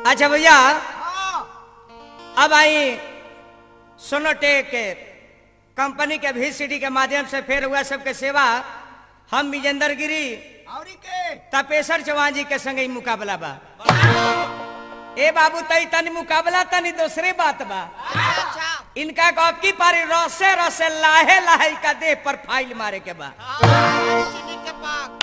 अच्छा भैया हाँ, अब आई सोनोटेक कंपनी के वीसीडी के माध्यम से फिर हुआ सबके सेवा हम विजेंद्र गिरी औरी के तपेश्वर चौहान जी के संग ही मुकाबला बा ए बाबू तई तनी मुकाबला तनी दूसरी बात बा अच्छा इनका गप की पारी रसे रसे लाहे लाहे का देह पर फाइल मारे के बा चीनी के पाक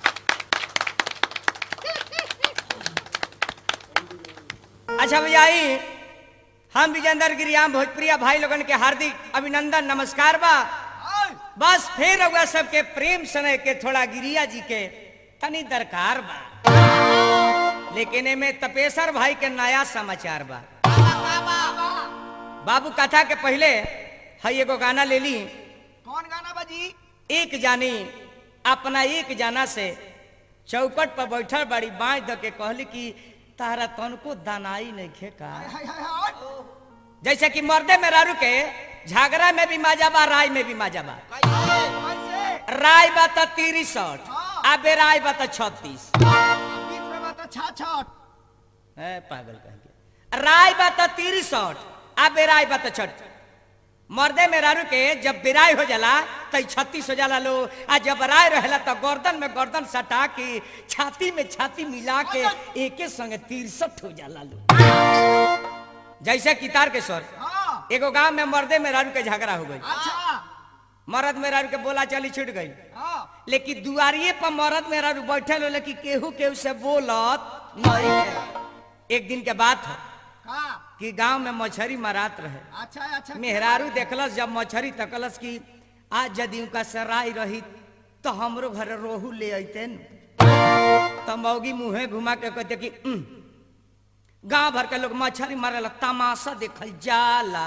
अच्छा भैया आई हम विजेंद्र गिरियाम भोजपुरिया भाई लोगन के हार्दिक अभिनंदन नमस्कार बा हाँ, बस फिर हुआ सबके प्रेम सने के थोड़ा गिरिया जी के तनी दरकार बा लेकिन एमे तपेश्वर भाई के नया समाचार बा बाबू कथा के पहले हई एगो गाना ले ली कौन गाना बाजी एक जानी अपना एक जाना से चौकट पर बैठल बड़ी बाँच द के कहली कि तारा तनको दानाई नहीं खे का हाय हाय हाय जैसे कि मर्दे में रारू के झगड़ा में भी मजा बा राय में भी मजा बा कैसे राय बा तो तिरसठ हाँ। आ बेराय बा तो छत्तीस बीच में बता छाछट है पागल कह के राय बा तो तिरसठ आ बेराय बा तो छठ मर्दे में रारू के जब बेराय हो जाला तो छत्तीस हो जाला लो आ जब राय रहेला तो गर्दन में गर्दन सटा के छाती में छाती मिला के एके संगे तिरसठ हो जाला लो जैसे कितार के स्वर हाँ एगो गांव में मर्दे में रारू के झगड़ा हो गई अच्छा मर्द में रारू के बोला चली छूट गई हाँ लेकिन दुआरिये पर मरद में रारू बैठल होले कि केहू केहू से बोलत नहीं है। एक दिन के बात है का कि गांव में मछरी मरात रहे अच्छा अच्छा मेहरारू देखलस जब मछरी तकलस कि आज यदि उनका सराय रही तो हमरो घर रोहू ले अते तो मौगी मुंहे घुमा के कहते कि "उम, गांव भर के लोग मछरी मारे तमाशा देखल जाला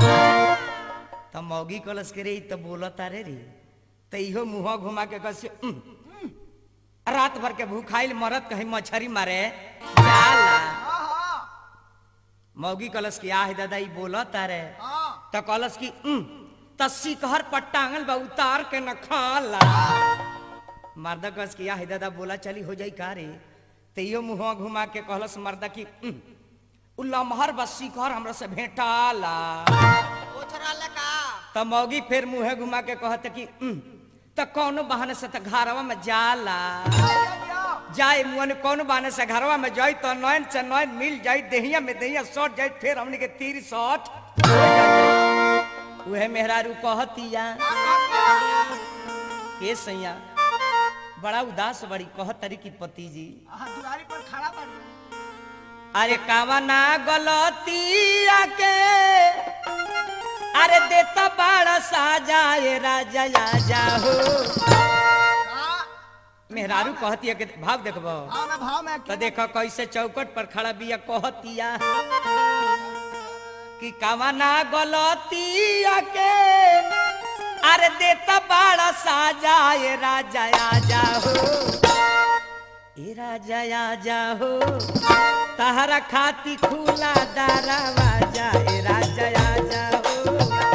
तो मौगी कलस के रे ई तो बोलता रे रे तो इहो मुंह घुमा के कस रात भर के भूखाइल मरत कहीं मछरी मारे जाला हाँ हाँ मौगी कलस की आह दादा ई बोलत रे हाँ तो कलस की "उम, त शिखर पर टांगल बा उतार के न खाला मर्दा कलस की आह दादा बोला चली हो जाई का रे तो इहो मुंह घुमा के कहलस मर्दा की "उम, उ लमहर बस शिखर हमरा से भेटाला ओछरा ले का त मौगी फिर मुंहे घुमा के कहत कि "उम, त कौनो बहाने से त घरवा में जाला जाए मुअन कौन बाने से घरवा में जाई तो नैन से नैन मिल जाई देहिया में देहिया सट जाई फिर हमनी के तीर सट उहे मेहरारू कहतिया के सैया बड़ा उदास बड़ी कहतरी की पति जी हाँ दुआरी पर खड़ा बाड़ी अरे कावना गलतिया के अरे देता बड़ा साजाए राजा आजा हो का मेहरारू कहतिया के भाव देखबो हाँ ना भाव में तो देखो कैसे चौकट पर खड़ा बिया कहतिया कि कवना गलतिया के अरे देता बड़ा साजा ए राजा आजा हो ए राजा आजा हो तहरा खाती खुला दरवाजा ए राजा आजा हो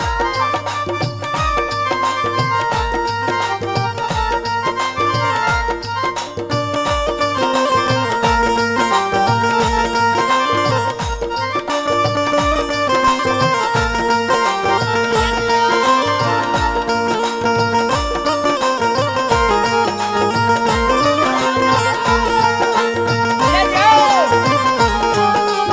ले जाओ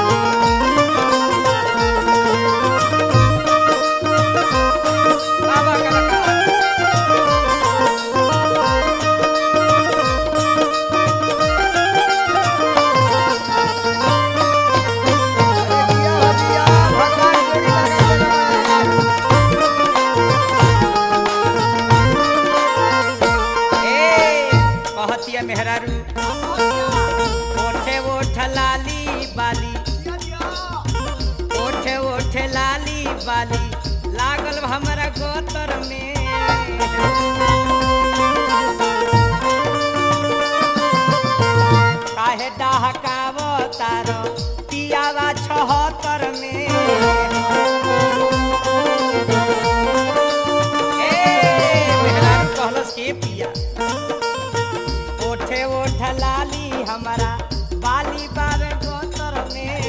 बाबा का लगा। ए कहतिया मेहरारू ओठे ओठ लाली बाली ओठे ओठे लाली बाली लागल हमरा गोतर में काहे डहकाव तारो पियावा छहतर में ए मेहरारू कहलस के पिया ओठे ओठ लाली हमारा बाली बारे गोतर में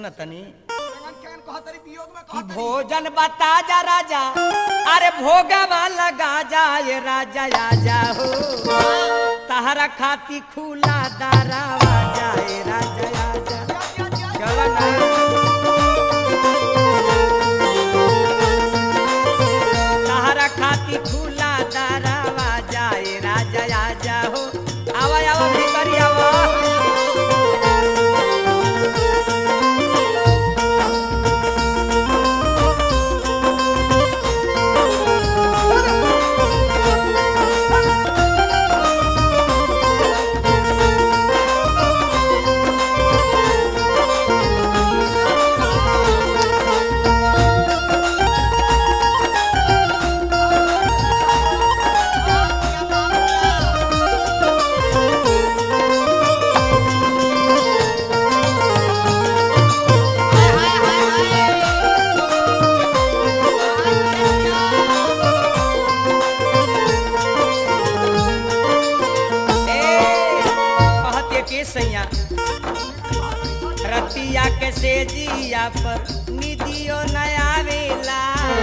सुन तनी केवन केवन कहतरी वियोग में कि कहतरी भोजन बता जा राजा अरे भोगवा लगा जा ये राजा आजा हो तहरा खाती खुला दारावा जाए राजा आजा चलो ना तहरा खाती खुला दारावा जाए राजा आजा हो आवा आवा भिखारी आवा ए, कहते के सैया रतिया के सेजिया पर निदियो नया वेला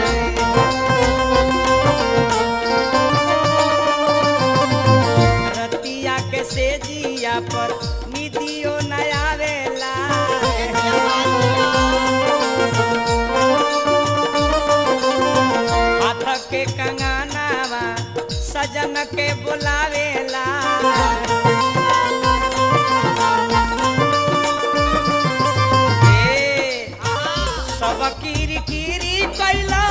रतिया के सेजिया पर निदियो नया वेला हाथ के कंगनावा सजन के बुलावेला ए, सब कीरी कीरी कैला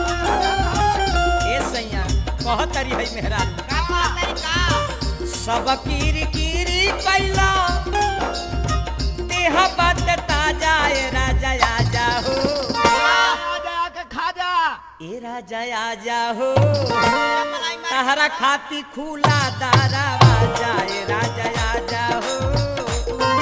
ए सैया कहतरी है मेहरा सब कीरी कीरी कैला देह बात ताजा ए राजा आजा हो खाजा ए राजा आजा हो तहरा खाती खुला दारा बाजा ए राजा आजा हो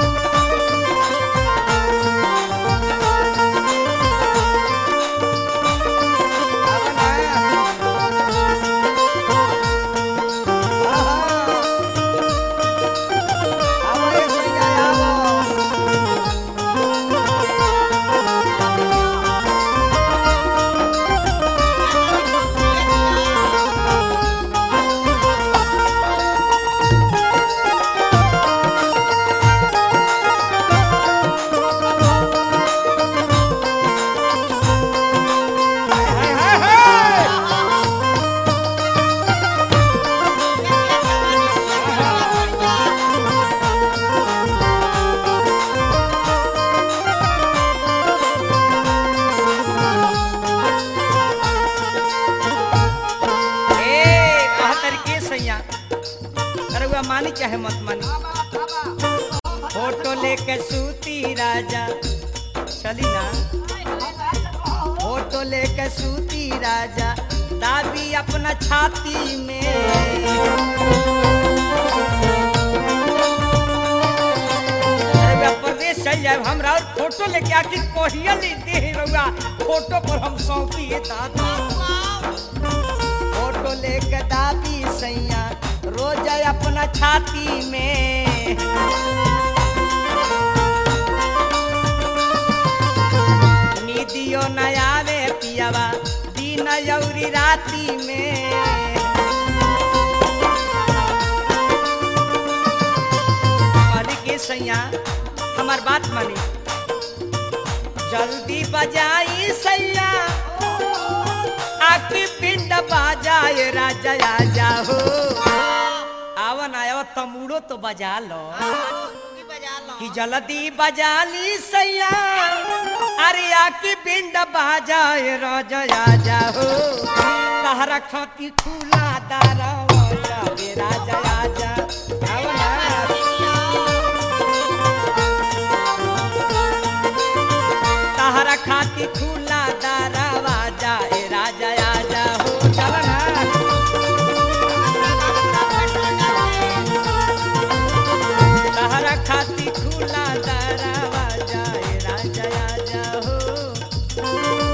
ए कहतर के सैया अरे वो मानी चाहे मत मानी फोटो लेके सूती राजा चली ना फोटो लेके सूती राजा दाबी अपना छाती में अरे बा प्रदेश चल जाए हमरा और फोटो लेके आखिर कोहिया लेते हैं रउआ फोटो पर हम सौंपिए दादा फोटो लेके दाबी सैया रोज अपना छाती में निदियो न आवे पियावा दिन यौरी राती में अरे के सैया हमार बात मानी जल्दी बजाई सैया आके पिंड बाजाए राजा आजा हो आवन आयो तमुड़ो तो बजा लो कि जल्दी बजा ली सैया अरे आके पिंड बाजाए राजा आजा हो तहरा खाती खुला दारा रे राजा आजा आवन तहरा खाती खुला दारावा जाए राजा आजा हो चलना तहरा खाती खुला दारावा जाए राजा आजा हो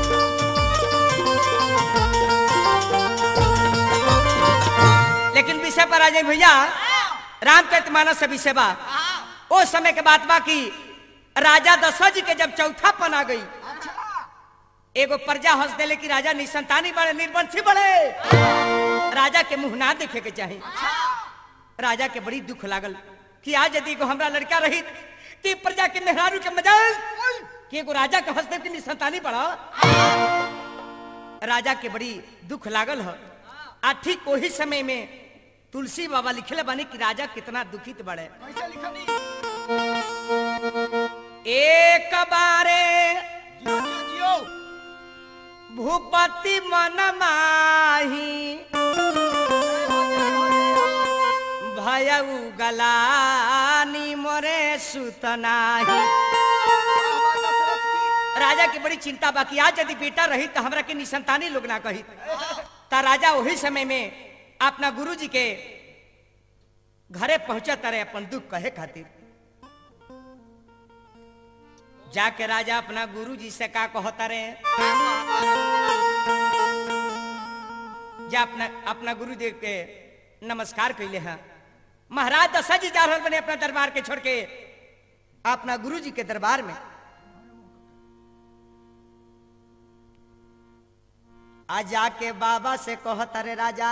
लेकिन विषय पर आ जाए भैया रामचरित मानस से विषय बा ओ समय के बात बा की राजा दशरथ जी के जब चौथा पन आ गई अच्छा एगो प्रजा हंस देले कि राजा निसंतानी बड़े निर्वंशी बड़े राजा के मुंह ना देखे के चाही राजा के बड़ी दुख लागल कि आज यदि एगो हमरा लड़का रही कि प्रजा के मेहरारू के मजाल कि एगो राजा के हंस दे कि निसंतानी बड़ा राजा के बड़ी दुख लागल ह आ ठीक वही समय में तुलसी बाबा लिखले बानी कि राजा कितना दुखित बड़े कैसे लिखनी एक बारे जियो जियो जियो भूपति मन माही जय हो जय हो जय हो भयउ गलानी मोरे सुतनाही बाबा दशरथ की राजा की बड़ी चिंता बाकी आज यदि बेटा रही तो हमरा के निसंतानी लोग ना कही ता राजा वही समय में अपना गुरुजी के घरे पहुंचा तारे अपन दुख कहे खातिर जाके राजा अपना गुरुजी से का कहता रे जा अपना अपना गुरुदेव के नमस्कार कैले हैं महाराज दशरथ जी जा रहल बने अपना दरबार के छोड़ के अपना गुरुजी के दरबार में आ जाके बाबा से कहता रे राजा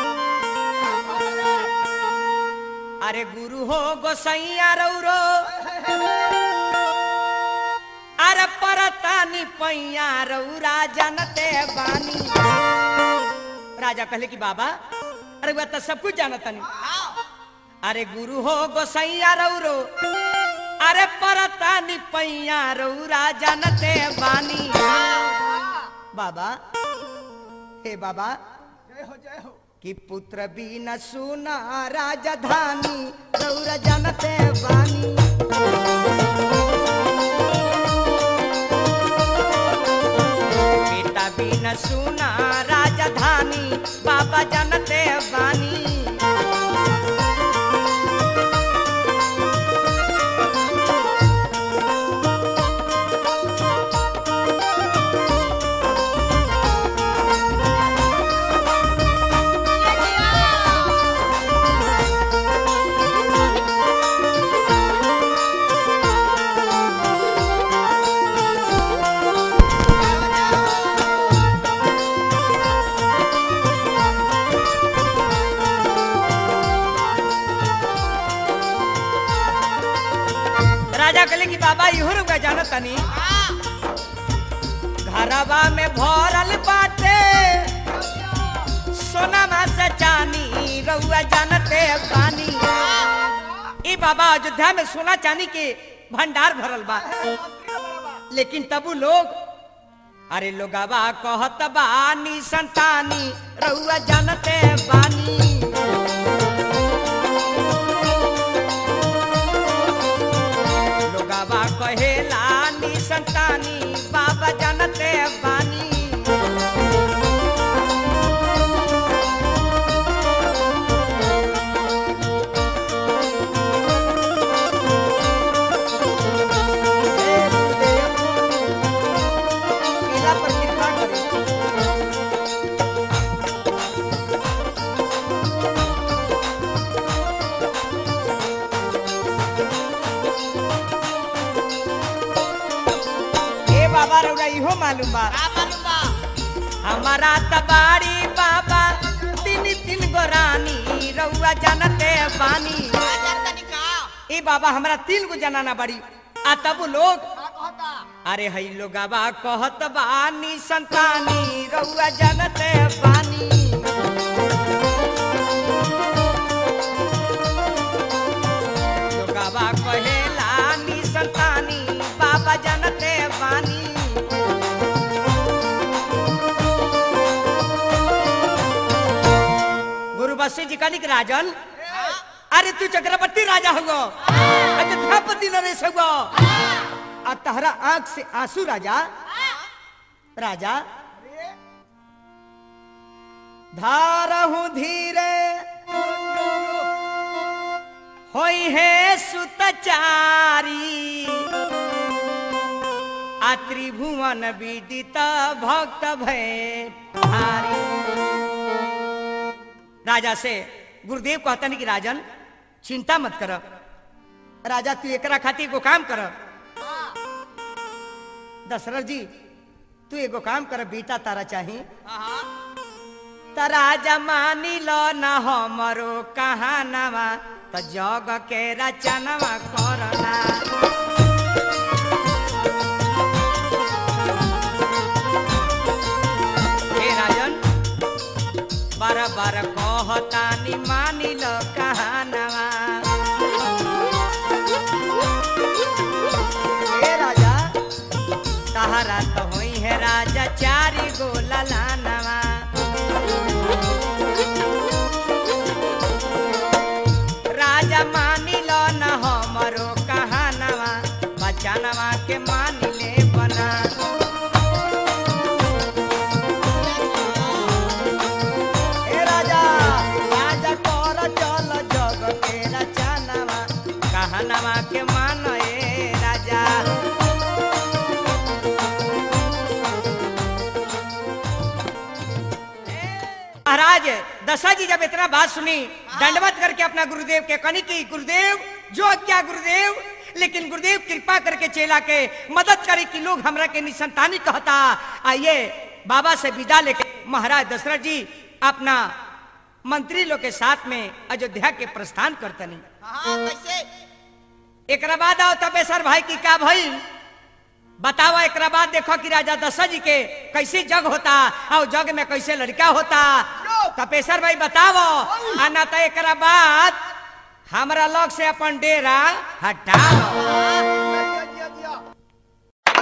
अरे गुरु हो गोसैया रौरो अरे परतानी पैया रौरा जानते बानी राजा कहले कि बाबा अरे वह तो सब कुछ जानता नहीं अरे गुरु हो गोसैया रौरो अरे परतानी पैया रौरा जानते बानी बाबा हे बाबा जय हो जय हो कि पुत्र बिन सुना राजधानी रौरा जानते बानी बेटा बिन सुना राजधानी बाबा जानते बानी राजा कहले कि बाबा इहो रुका जानत तनी घरवा में भरल बाटे सोना से चानी रउआ जानते बानी ई बाबा अयोध्या में सोना चांदी के भंडार भरल बा लेकिन तबु लोग अरे लोगवा कहत बानी संतानी रउआ जानते बानी लोगवा कहेला नी संतानी बाबा जानते बानी पीला पर कृपा करी। ए बाबा रउरा इहो मालूम बा हमारा तबारी बाबा तीन तीन गो रानी रउआ जानते बानी ए बाबा हमरा तीन गो जनाना बड़ी आ तब लोग का कहता अरे हई लोगवा कहत बानी संतानी रउआ जानते बानी लोगवा कहेला नी संतानी बाबा जानते बानी गुरु वशिष्ठ जी कहनी कि राजन अरे तू चक्रवर्ती राजा हुआ अयोध्यापति नरेश हुआ आ तहरा आंख से आंसू राजा राजा अरे धारहु धीरे होई है सुतचारी आ त्रिभुवन विदित भक्त भय भारी राजा से गुरुदेव कहतन कि राजन चिंता मत कर राजा तू एकरा खातिर एगो काम कर दशरथ जी तू एगो काम कर बेटा तारा चाही हाँ तारा जमानी लो न हमरो कहानवा त जग के रचनवा करना हे राजन बार बार कहतानी मानी लो कहानवा हे राजा तहरा तो होई है राजा चारी गो ललानवा राजा मानी लो न हमरो कहानवा बचानवा के मान ले बना ए राजा राजा कर चल जग के रचनवा कहानवा के मान ए राजा महाराज दशा जी जब इतना बात सुनी दंडवत करके अपना गुरुदेव के कनी की गुरुदेव जो क्या गुरुदेव लेकिन गुरुदेव कृपा करके चेला के मदद करे कि लोग हमरा के निसंतानी कहता आइए बाबा से विदा लेके महाराज दशरथ जी अपना मंत्री लोग के साथ में अयोध्या के प्रस्थान करतनी हाँ कैसे एकरा बाद आओ तपेश्वर भाई की का भइल बताओ एकरा बाद देखो कि राजा दशरथ जी के कैसे जग होता और जग में कैसे लड़का होता तपेश्वर भाई बताओ आ ना तो एकरा बाद हमरा लोग से अपन डेरा हटाओ दिया दिया दिया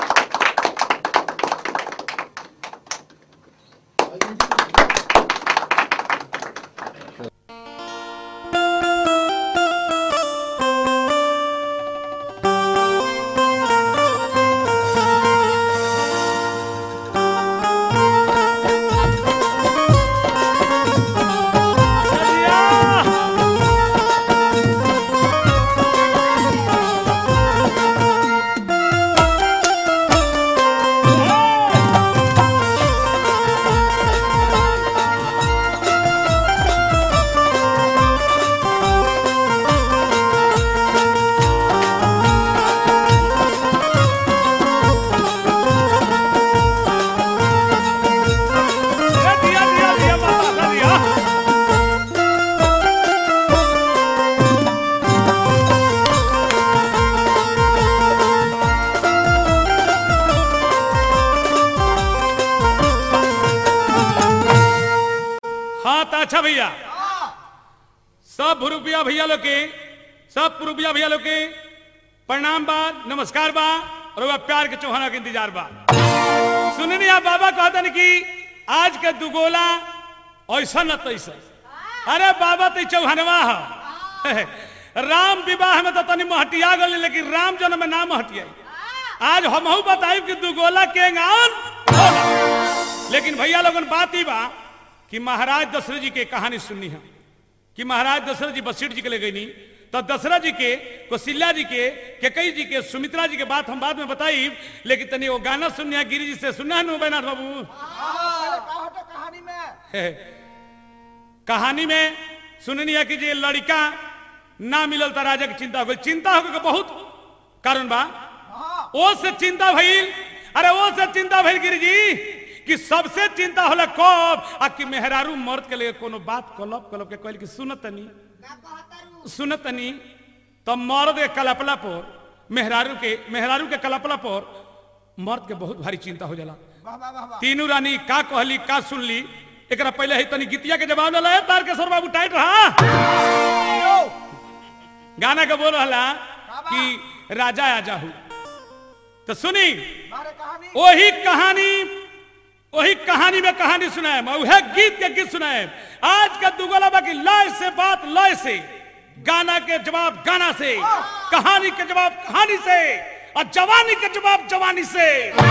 दिया दिया दिया माता दिया हाँ तो अच्छा भैया सब भुरुपिया भैया लोग के सब पुरुपिया भैया लोग के प्रणाम बा नमस्कार बा और वह प्यार के चौहाना के इंतजार बा सुननी आप बाबा कहतन कि आज के दुगोला ऐसा न तैसा अरे बाबा तो चौहानवा है राम विवाह में तो तनी महटिया गल लेकिन राम जन्म में ना महटिया आज हम बताई कि दुगोला के गान होला। लेकिन भैया लोगन बात ही बा कि महाराज दशरथ जी के कहानी सुननी है कि महाराज दशरथ जी बसीठ जी के ले गई तो दशरथ जी के कौशल्या जी के केकई जी के सुमित्रा जी के बात हम बाद में बताई लेकिन तनी वो गाना सुनिया गिरी जी से सुनना है बैनाथ बाबू हाँ, का होता कहानी में है। कहानी में सुननी है कि जे लड़का ना मिलल त राजा के चिंता हो गई चिंता हो गई बहुत कारण बा हाँ ओ से चिंता भइल अरे ओ से चिंता भइल गिरी जी कि सबसे चिंता होला कब आ कि मेहरारू मर्द के लिए कोनो बात कलब कलब के कहल कि सुनतनी का कहता रू सुनतनी तो मर्द के कलपला पर मेहरारू के मेहरारू के कलपला पर मर्द के बहुत भारी चिंता हो जाला वाह वाह वाह वाह तीनू रानी का कहली का सुनली एकरा पहले ही तनी गीतिया के जवाब ले तार के सर बाबू टाइट रहा गाना के बोल रहा कि राजा आ जाहू तो सुनी मारे कहानी वही कहानी वही कहानी में कहानी सुनाए वह गीत के गीत सुनाए आज का दुगला बाकी लय से बात लय से गाना के जवाब गाना से कहानी के जवाब कहानी से और जवानी के जवाब जवानी से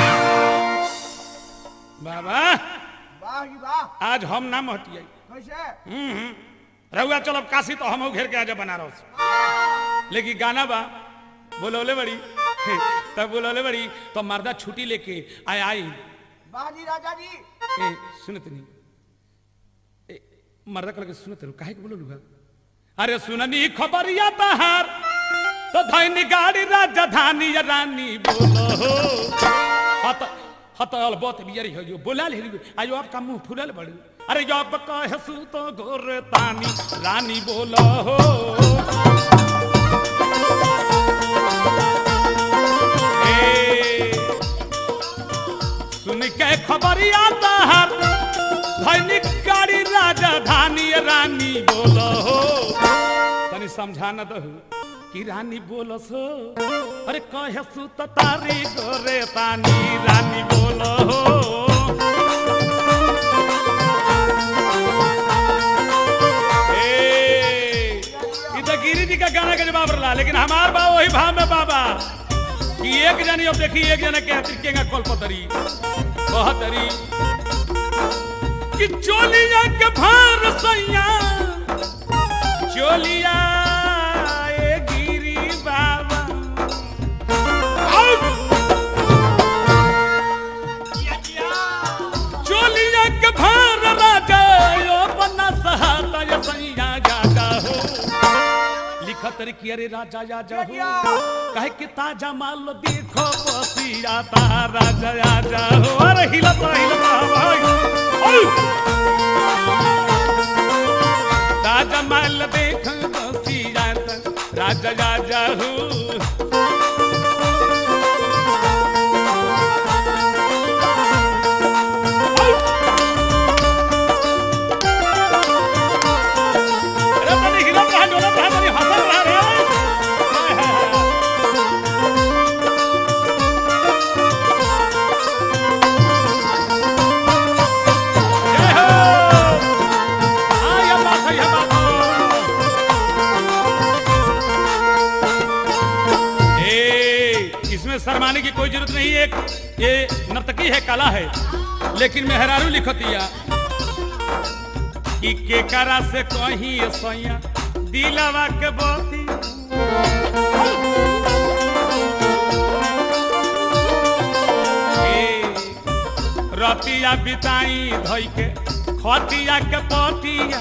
बाबा वाह जी वाह आज हम ना हटिए कैसे रहुआ चलो काशी तो हम घेर के आजा बनारस लेकिन गाना बा बोलौले बड़ी तब बोलौले बड़ी तो मर्दा छुट्टी लेके आय आई वाह जी राजा जी ए सुनत नहीं ए मर्दा कल के सुनत रहो काहे के बोलो लुगा अरे सुननी खबरिया तहार तो धैनी गाड़ी राजधानी या रानी बोलो हो हत हत अलबत बियरी हो जो बोला ले आयो आपका मुंह फुलल बड़ू अरे जब कहे सू तो गोर तानी रानी बोलो हो ए, सुन के खबरिया तहर धनिक गाड़ी राजधानी रानी बोलो हो तनी समझा न दहु कि रानी बोलस हो अरे कहे सू तो तारी गोरे तानी रानी बोलो हो ए, ई तो गिरी जी का गाना का जवाब रहा लेकिन हमार बा वही भाव में बाबा कि एक जनी अब देखी एक जने के हतिर कल पतरी कहतरी कि चोलिया के भार सैया चोलिया ए गिरी बाबा आउ! चोलिया के भार राजा यो बना सहाता ये सैया जाजा हो लिखत रे कि अरे राजा आजा हो कहे कि ताजा माल देखो बसिया ता राजा आजा हो अरे हिलत रह, हिलत रह भाई औ! ताजा माल देख बसिया ता राजा आजा हो अरे तनी हिलत रह, डोलत रह, तनी हंसत रह रे। हाय, हाय, हाय। जय हो। हाँ, ये बात है, ये बात है। ए, इसमें शर्माने की कोई जरूरत नहीं है ये नर्तकी है कला है लेकिन मेहरारू लिखतिया कि के करा से कहीं सैया दिलवा के बोती ए, रतिया बिताई धोई के खतिया के पतिया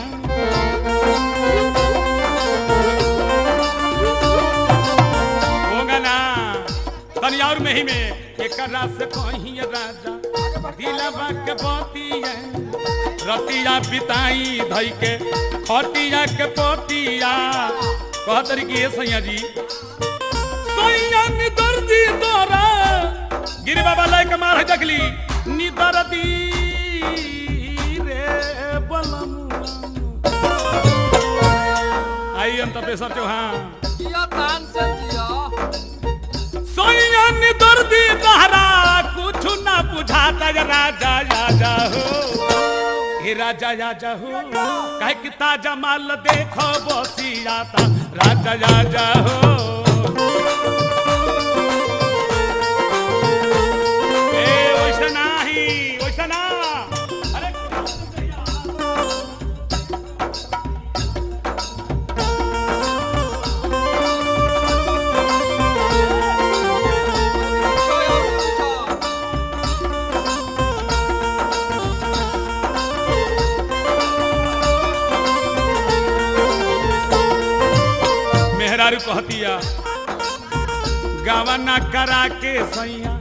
होगा ना तनी और में ही में एक से कहीं राजा दिलवा के बतिया रतिया बिताई धई के खटिया के पतिया कह तरीके ये सैया जी सैया निदर दी तोरा गिरी बाबा लाए के मार है जगली निदर दी रे बलमुआ आई अंत पेशर चौहान जिया तान से जिया सोया दर्दी तहरा कुछ ना बुझाता या राजा राजा हो हे राजा राजा हो कहे कि ताजा माल देखो बसियाता राजा राजा हो ए वैसा नाही वैसा ना अरे जोया पूछा मेहरारू कहतिया गावना करा के सैया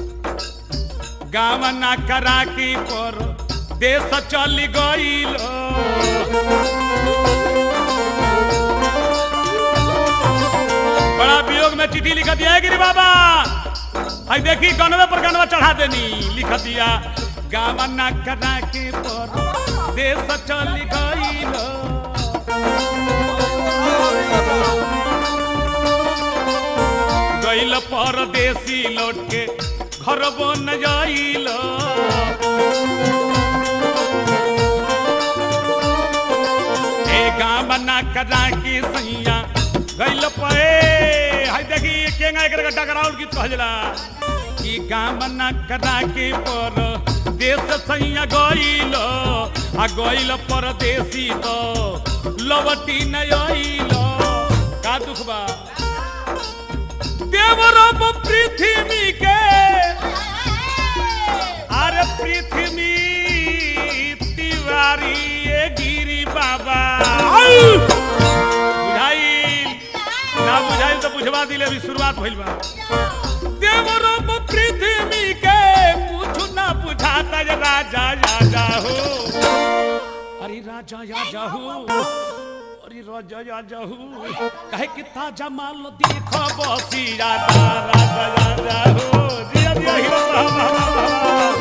गावना करा के पर देश चल गईल बड़ा वियोग में चिट्ठी लिख दिया है गिरी बाबा आई देखी गनवे पर गनवा चढ़ा देनी लिख दिया गावना करा के पर देश चल गईल गईल परदेसी लौट के घर बन जाइल ए गाँव बना करा के सैया गईल पे हाय देखी केंगा एकर गड्ढा कराउल गीत कहला कि गाँव बना करा के पर देश सैया गईल आ गईल परदेसी तो लवटी न आइल का दुख बा देवरब पृथ्वी के अरे पृथ्वी तिवारी ये गिरी बाबा आउ! बुझाइल ना बुझाइल तो बुझवा दिले अभी शुरुआत भइल बा देवरब पृथ्वी के सहाता ये राजा राजा हो अरे राजा राजा हो अरे राजा राजा हो कहे कि ताजा माल देखो बसी राजा राजा राजा हो जिया जिया हीरो साहब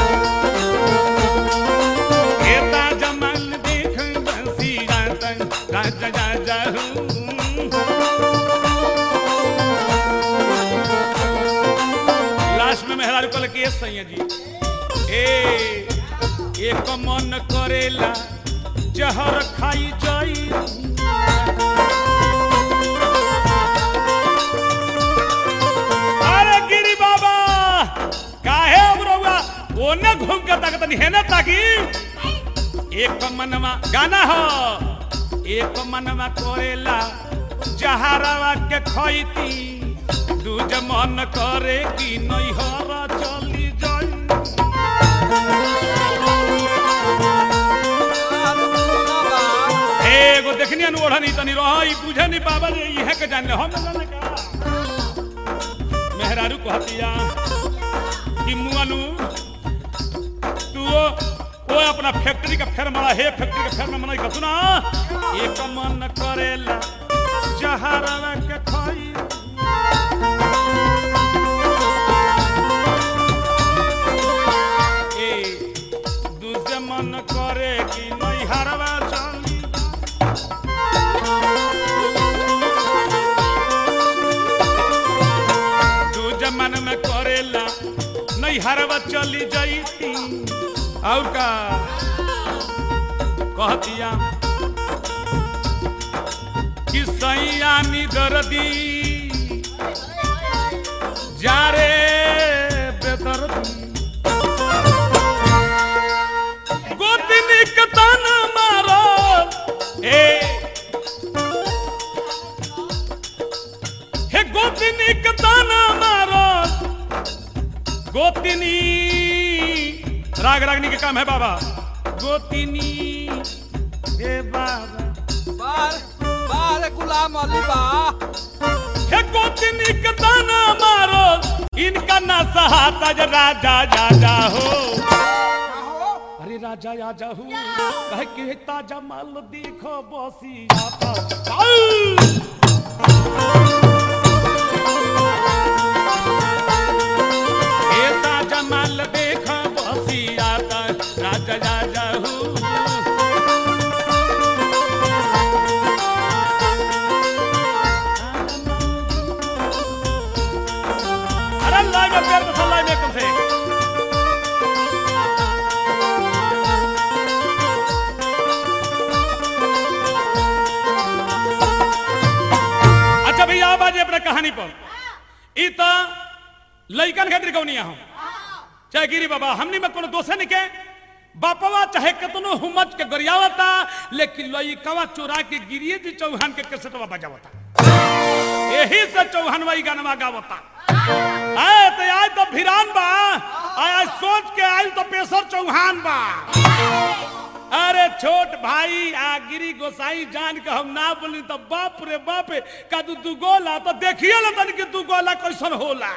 हे ताजा माल देख बसी राजा राजा राजा हो लास्ट में मेहरारू कहल कि सैया जी ए एक मन करेला जहर खाई जाई अरे गिरी बाबा काहे उबरौआ ओने घूम के ताकत नहीं है ना ताकि एक मनवा गाना हो एक मनवा करेला जहरवा के खैती दूज मन करे कि नैहर चली जाई एगो देखनी अनु ओढ़नी तनी रह ई बुझे नहीं बाबा जे इहे के जाने हम न जाने का मेहरारू कहतिया कि मुअनु तू ओ, ओ अपना फैक्ट्री का फेर मारा हे फैक्ट्री का फेर में मनाई का सुना एक मन करेला जहरवा के खाई ए दूसरे मन करे कि नहीं हरवा चली दूजे मन में करेला नहीं हरवा चली जाती और का कहतिया कि सैया दर्दी जा रे बेदर्दी गोतिनी कतन मारो ए हे गोतिनी कतन मारो गोतिनी राग रागनी के काम है बाबा गोतिनी हे बाबा बार बार गुलाम अली बा हे गोतिनी कतन मारो इनका ना सहाता ज राजा राजा हो अरे राजा राजा हूँ कह के ताजा माल देखो बसी आता आउ! हे ताजा माल देखो बसी आता राजा राजा हूँ अरे लाइव में प्यार मसाला लाइव में कम से अच्छा भैया अब आज अपने कहानी पर ई तो लइकन खातिर कौनिया हम चाहे गिरी बाबा हमनी में कोनो दोषे नहीं के बापवा चाहे कितनो हुमच के गरियावता लेकिन लइकवा चोरा के गिरिए जी चौहान के कैसेटवा बजावता यही से चौहानवा ई गानवा गावता आए तो आज तो भिरान बा आज सोच के आज तो पेशर चौहान बा अरे छोट भाई आ गिरी गोसाई जान के हम ना बोली तो बाप रे बाप का तू तू गोला तो देखिए ना तन कि तू गोला कैसन होला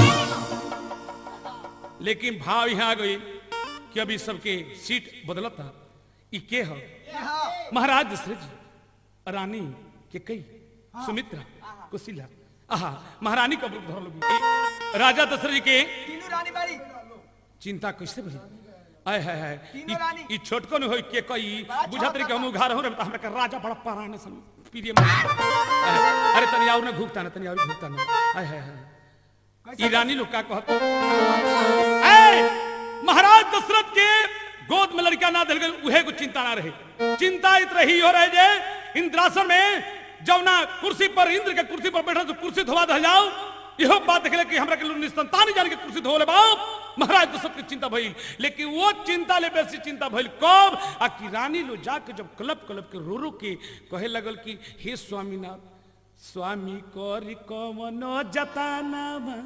लेकिन भाव यहाँ आ गई कि अभी सबके सीट बदलता ई के हो महाराज दशरथ जी रानी के कई सुमित्रा कुशीला आहा महारानी का रूप धर लोगी राजा दशरथ जी के तीनों रानी बाड़ी चिंता कैसे भई आय हाय हाय तीनों रानी। ई छोटको न होई के कई बड़ा बुझा तरी के छोटा हम उघार हो रे त हमरा के राजा बड़ा पराने सम प्रिय मन अरे तनी और न घुगता न तनी और घुगता न आय हाय हाय ई रानी लोग का कहत ए महाराज दशरथ के गोद में लड़का ना दिल गई उहे को चिंता ना रहे चिंता इत रही हो रहे जे इंद्रासन में जब ना कुर्सी पर इंद्र के कुर्सी पर बैठा तो कुर्सी धोवा धल जाओ इहो बात देखले कि हमरा के लोग निसंतान जान के कुर्सी धोले बाप महाराज दशरथ के चिंता भइल लेकिन वो चिंता ले बेसी चिंता भइल कब आ कि रानी लो जाके जब कलप कलप के रो रो के कहे लगल कि हे स्वामीनाथ स्वामी करी कमन जताना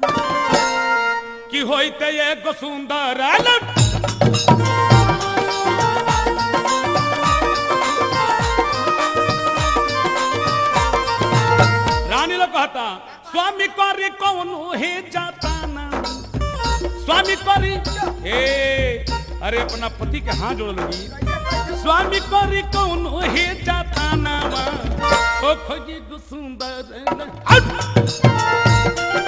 कि होइते एगो सुंदर आलम रानी लोग कहता स्वामी करी कौन हे जाता ना स्वामी करी ए अरे अपना पति के हाथ जोड़ लगी स्वामी करी कौन हे जाता नावा ओ खोजी गो सुंदर आउट!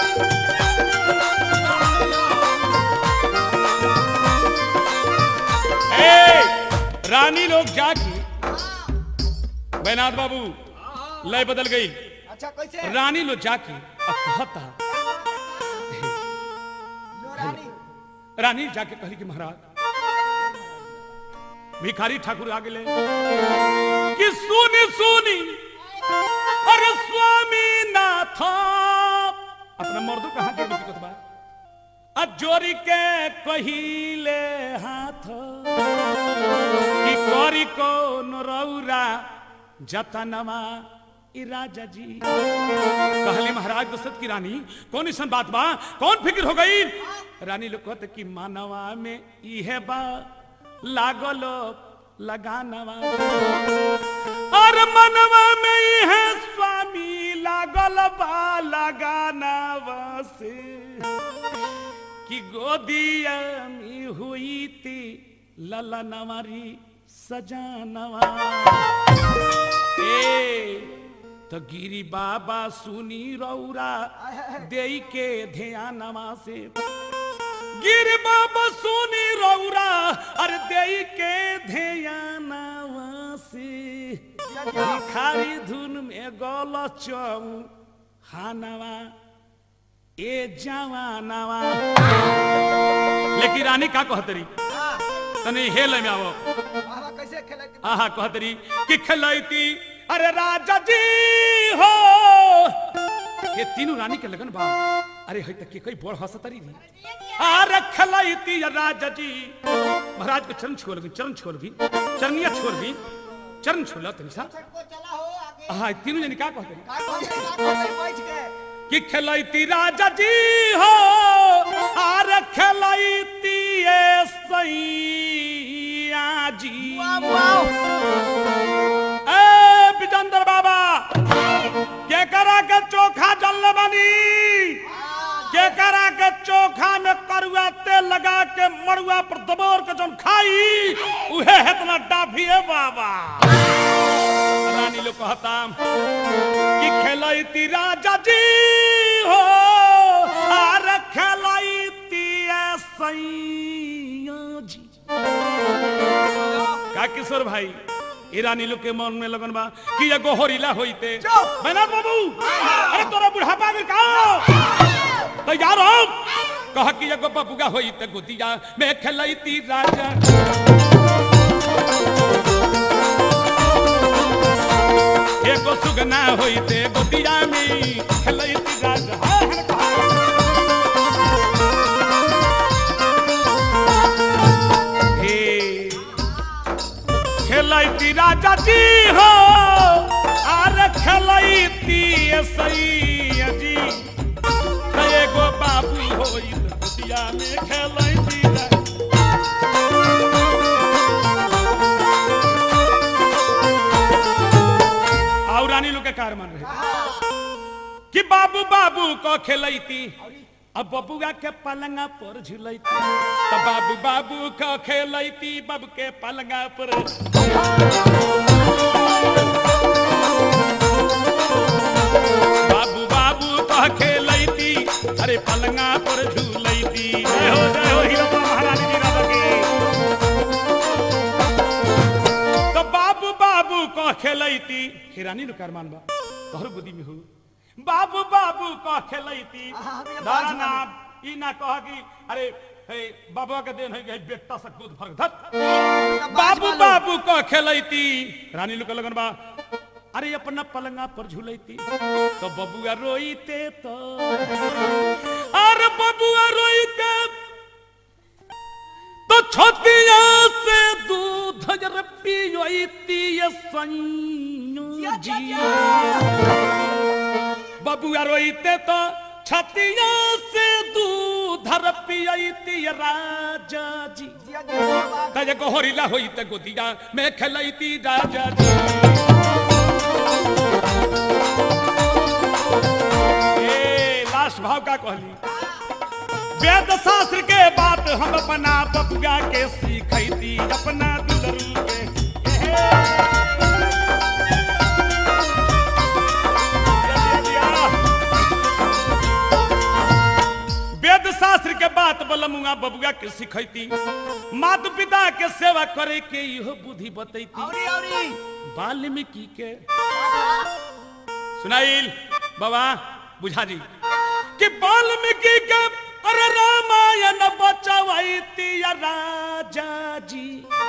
ए, रानी लोग जागी बैनाथ बाबू लय बदल गई अच्छा कैसे रानी लोग जाकी अब कहता नूरानी रानी जाके कहली कि महाराज भिखारी ठाकुर आ गेले कि सुनी सुनी अरे स्वामी नाथ अपना मर्दों कहाँ जोड़ दिक्कत बा अजोरी के कहिले हाथ कि करी को नरौरा जतनवा ई राजा जी कहली महाराज दशरथ की रानी कौन ऐसा बात बा कौन फिक्र हो गई रानी लोग कहते कि मानवा में इहे बा लागलो लगानवा और मनवा में इहे स्वामी लागल बा लगानवा से कि गोदिया में हुई थी ललनवारी सजानवा ए तो गिरी बाबा सुनी रौरा देई के ध्यानवा से गिरी बाबा सुनी रौरा अरे देई के ध्यानवा से भिखारी धुन में गल चौ हानवा ए जवानवा लेकिन रानी का कहतरी तने हेल में आवो बाबा कैसे खेले आहा कहतरी कि खलैती अरे राजा जी हो ये तीनों रानी के लगन बा अरे है तक के कोई बोल हंसतरी री अरे खलैती राजा जी महाराज के चरण छोड़ भी चरण छोड़ भी चरनिया छोड़ भी चरण छोड़ तनी सा को चला हो आगे आहा ये तीनों जनी का कहतरी का कहते का कहते बैठ के कि खलैती राजा जी हो आर खलैती ए सैया जी ए विजेंद्र बाबा के करा के चोखा जल बनी के करा के चोखा में करुआ तेल लगा के मड़ुआ पर दबोर के जन खाई उहे हेतना डाफी है बाबा रानी लोग कहता कि खेलैती राजा जी हो आर खेलैती ए सैया जी का किशोर भाई ईरानी लोग के मन में लगन बा कि एगो होरीला होइते चुप! मैनाथ बाबू अरे तोरा बुढ़ापा में का तैयार हो कह कि एगो बबुगा होइते गोदिया में खेलैती राजा एगो सुगना होइते गोदिया में खेलैती राजा हाँ, हाँ, कहा। हे खेलैती राजा जी हो आर खेलैती सैया जी त एगो बाबू होई दुनिया में खेलैती रा- और रानी लोग के कार मान रहे कि बाबू बाबू को खेलैती अब बबुआ के पलंगा पर झुलैती तो बाबू बाबू को खेलैती बब के पलंगा पर बाबू बाबू को खेलैती अरे पलंगा पर झूलैती जय हो जय हो हीरा महारानी जी राजा की तो बाबू बाबू को खेलैती हिरानी नु कारमान बा तोहर बुद्धि में हो बाबू बाबू को खेलैती हाँ, हमें बाज दाना मारी। ई ना कह कि अरे हे बाबा के देन है कि बेटा से कूद फरक धत बाबू बाबू को खेलैती रानी लोग के लगन बा अरे अपना पलंगा पर झूलैती तो बबुआ रोईते तो अरे बबुआ रोईते तो छतिया से दूध जर पियोती ये सैया जी बबुआ रोईते तो छतिया से दूध र पियोती ये राजा जी जिया जिया बाबा तजे को होरिला होईते गोदिया में खेलैती राजा जी ए लास्ट भाव का कहली वेद शास्त्र के बात हम अपना बबुआ के सीखती अपना दुलरू के वेद शास्त्र के बात बलमुआ बबुआ के सिखैती माता पिता के सेवा करे के इहो बुद्धि बतैती औरी औरी वाल्मीकि के सुनाइल बाबा बुझा जी कि वाल्मीकि के अरे रामायण बचवैती राजा जी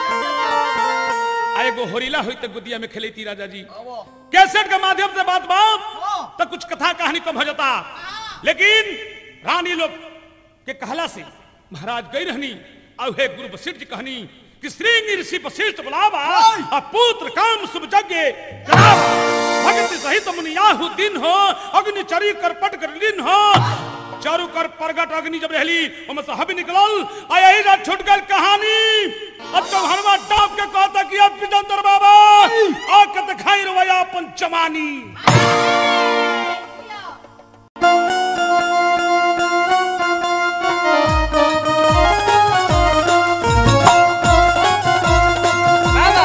आ एगो होरीला होई त गुदिया में खेलती राजा जी आवो कैसेट के माध्यम से बात बाप हाँ। तो कुछ कथा कहानी कम हो जाता लेकिन रानी लोग के कहला से महाराज गई रहनी और हे गुरु वशिष्ठ जी कहनी कि श्रृंग ऋषि वशिष्ठ बुलावा आ पुत्र काम शुभ यज्ञ कराव। भगति सहित मुनियाहु दिन हो अग्नि चरी कर पट कर लीन हो चारू कर प्रगट अग्नि जब रहली ओमे से हबी निकलल आ यही रात छूट गल कहानी अब तो हनुमा डाब के कहता कि अब विजंदर बाबा आ के दिखाई रवैया अपन जवानी बाबा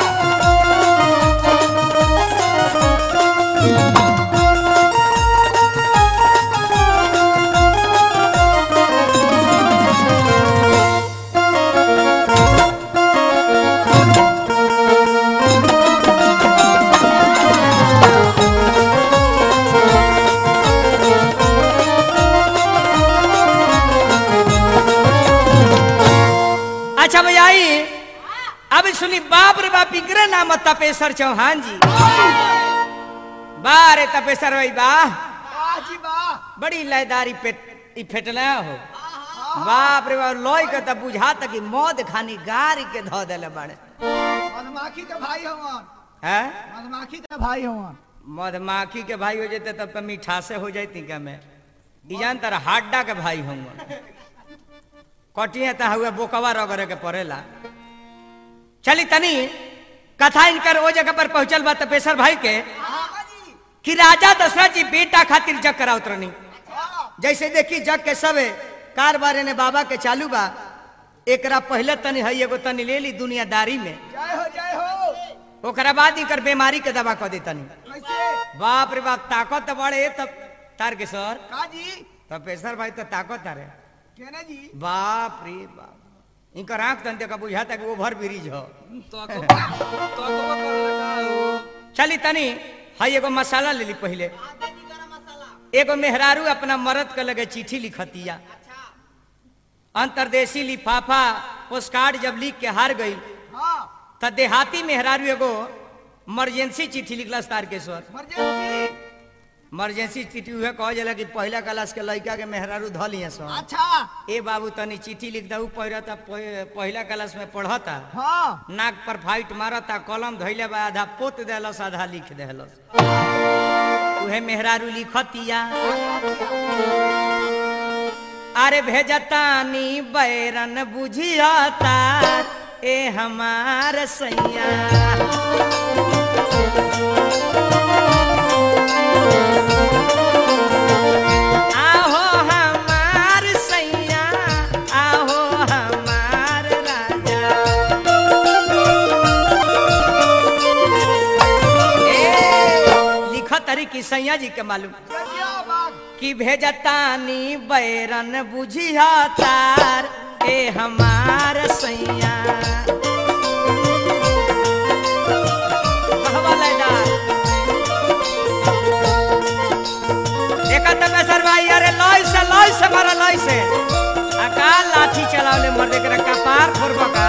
अच्छा भैया आई अब सुनी बाप रे बाप इकरे नाम तपेश्वर चौहान जी बा रे तपेश्वर भाई बा वाह जी वाह बड़ी लयदारी पे ई फेटना हो बाप रे बाप लोई के तब बुझा तक मौत खानी गारी के धो देले बड़े मधुमाखी के भाई हवन हैं मधुमाखी के भाई हवन मधुमाखी के भाई हो जाते तब तो मीठासे हो जाती क्या मैं ई जान तर हाड्डा के भाई हूँ कटिए ता हुए बोकवा रगड़े के पड़ेला चली तनी कथा इनकर ओ जगह पर पहुंचल बा तपेश्वर भाई के कि राजा दशरथ जी बेटा खातिर जग करा उतरनी जैसे देखी जग के सबे कार बारे ने बाबा के चालू बा एकरा पहले तनी है एगो तनी ले ली दुनियादारी में जय हो जय हो ओकरा बाद इनकर बीमारी के दवा कह दी तनी कैसे बाप रे बाप ताकत तो बड़े तब तार के सर का जी तपेश्वर भाई तो ताकत तारे केने जी बाप रे बाप इनकर आंख तन देखा बुझाता कि ओभर ब्रिज हो चली तनी हई एगो मसाला ले ली पहले एगो मेहरारू अपना मरद के लगे चिट्ठी लिखतिया अंतरदेशी लिफाफा पोस्ट कार्ड जब लिख के हार गई हाँ त देहाती मेहरारू एगो इमरजेंसी चिट्ठी लिखला तार के सर इमरजेंसी इमरजेंसी चिट्ठी उहे कह जाला कि पहला क्लास के लड़का के मेहरारू ध लिए सो अच्छा ए बाबू तनी चिट्ठी लिख दऊ पढ़ता पहला क्लास में पढ़ता हाँ नाक पर फाइट मारता कलम धैले बा आधा पोत देलस आधा लिख देलस उहे मेहरारू लिखतिया अरे भेजतानी बैरन बुझियाता ए हमार सैया आहो हमार सैया आहो हमार राजा ए, लिखत तरी कि सैया जी के मालूम जजिया बाग कि भेजतानी बैरन बुझिया तार ए हमार सैया कहवा लैदार। देखा तब सर भाई अरे लॉय से लॉय से मारा लॉय से अका लाठी चलावले मर्दे के रखा पार फोड़बो का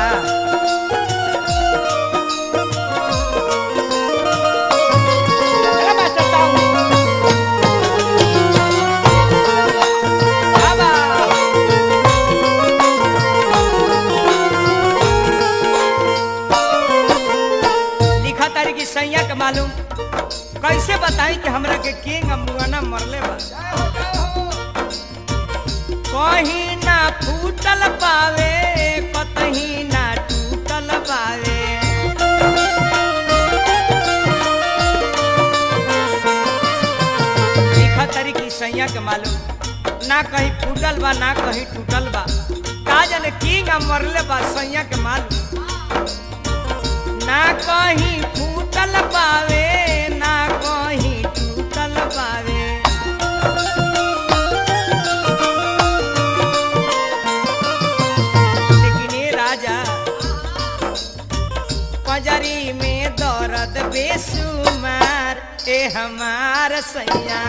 चलो मास्टर साहब बाबा लिखा तारी की सैया के मालूम कैसे बताई कि हमरा के किंग अम्बुआना मरले बा जय हो जय हो कहीं ना फूटल पावे कतहीं ना टूटल पावे लिखा तारी की सैया के मालूम ना कहीं फूटल बा ना कहीं टूटल बा का जाने किंग मरले बा सैया के माल ना कहीं फूटल पावे ना कहीं टूटल पावे लेकिन ये राजा पजरी में दर्द बेसुमार ए हमार सैया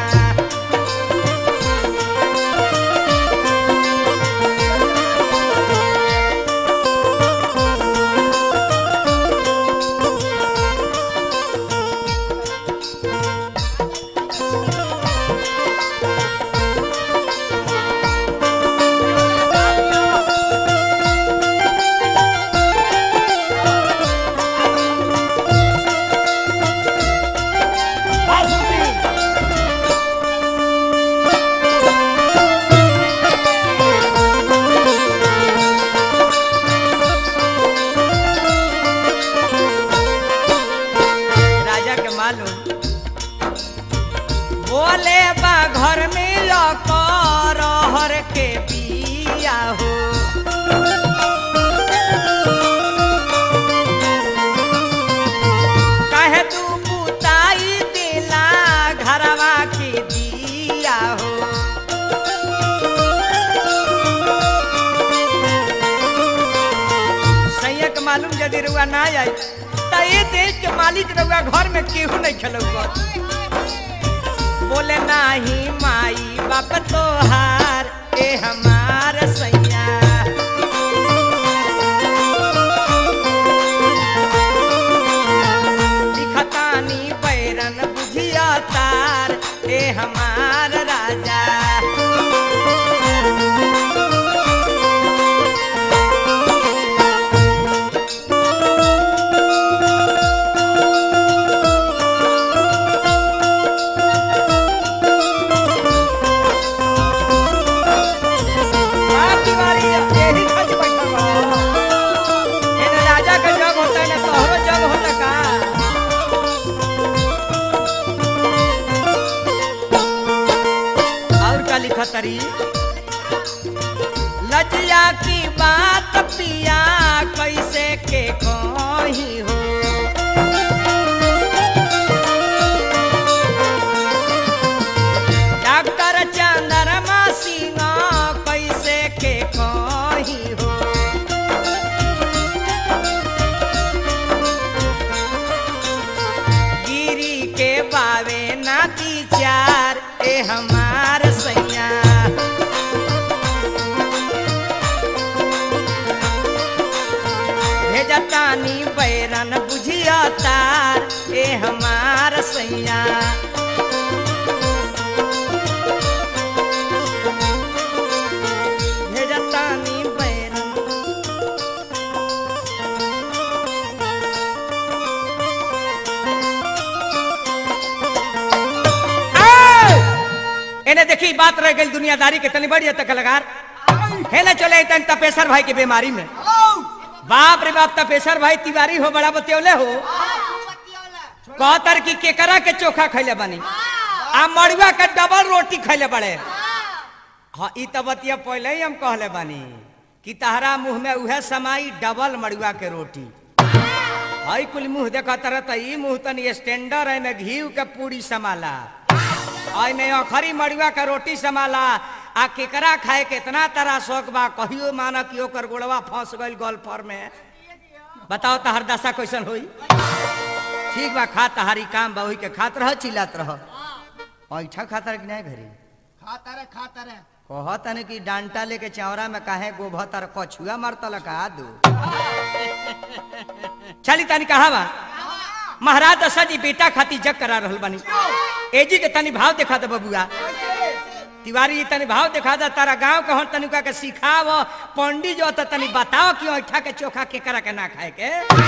राजा के मालूम बोले बा घर में लकर हर के बिया हो कहे तू बुताई दिला घरवा के दिया हो सैया के मालूम यदि रुआ ना आई त ये देश के मालिक रुआ घर में केहू नहीं खेलौगा बोले नाही माई बाप तोहार ए हमार सैया लिखतानी बैरन बुझिया तार ए हमार राजा बाप तिवारी यही खच बैठल बा। एने राजा का जग होता है ना तोहरो जग होता का और का लिखा तरी लजिया की बात पिया कैसे के कही हो डॉक्टर चंद्रमा सिंह कैसे के कही हो गिरी के बावे नाती चार ए हमार सैया भेजतानी बैरन बुझिया तार ए हमार सैया भेजतानी बैरन ए! एने देखी बात रह गई दुनियादारी के तनी बड़ी तक लगार हेले चले तन तपेसर भाई के बीमारी में बाप रे बाप तपेसर भाई तिवारी हो बड़ा बतियोले हो कहतर की केकरा के चोखा खैले बनी आ मड़ुआ के डबल रोटी खैले बड़े हाँ ई तो बतिया पहले ही हम कहले बानी कि तहरा मुंह में उहे समाई डबल मड़ुआ के रोटी हई कुल मुंह देखा तरह त ई मुंह तनी स्टैंडर है में घी के पूरी समाला आई में अखरी मड़ुआ के रोटी समाला आ केकरा खाए के इतना तरह शौक बा कहियो माना कि ओकर गोड़वा फंस गइल गोल्फर में बताओ तहर दशा कैसन होई ठीक बा खा तहारी काम बा वही के खात रह चिल्लात रह ऐठा खाता कि नहीं घरी खाता रे खाता रे कहत ने कि डांटा लेके चौरा में काहे गोभत और कछुआ मारतल का दू चली तनी कहा बा महाराज दशा जी बेटा खाती जग करा रहल बानी एजी के तनी भाव देखा दे बबुआ तिवारी जी तनी भाव देखा दे तारा गांव के हन तनिका के सिखाव पंडित जो त तनी बताओ कि ऐठा के चोखा के करा के ना खाए के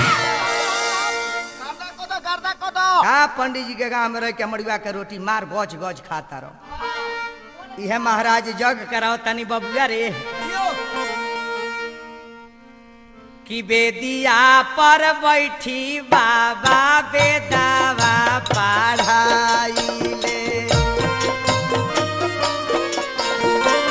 गर्दा कोदो गर्दा कोदो का पंडित जी के गांव में रह के मड़ुआ के रोटी मार गज गज खाता रहो इहे महाराज जग कराओ तनी बबुआ रे कि बेदिया पर बैठी बाबा बेदावा पढ़ाइले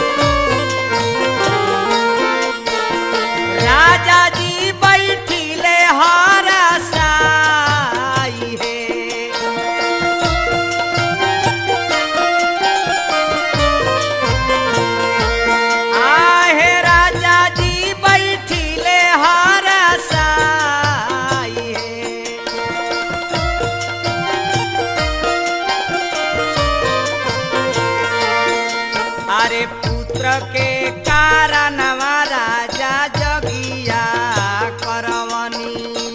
के कारणवा राजा जगिया करवनी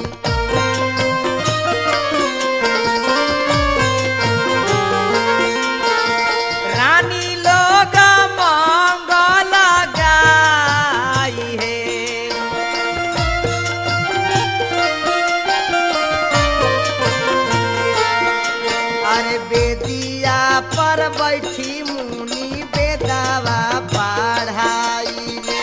रानी लोग मंगल गाई है अरे बेदिया पर बैठी मुनि बेदावा पढ़ाई रे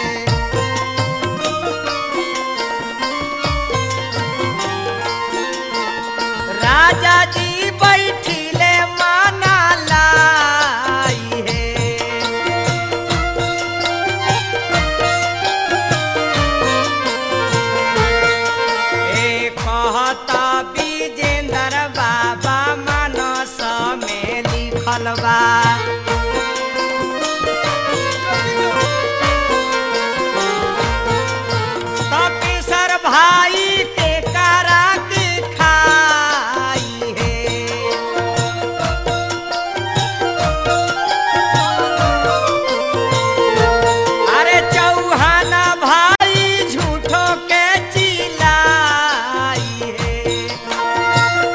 राजा जी बैठिले माना लाई है ए कहता विजेंद्र बाबा मानस में लिखल बा तपेसर भाई के करा के खाई है अरे चौहाना भाई झूठो के चिल्लाई है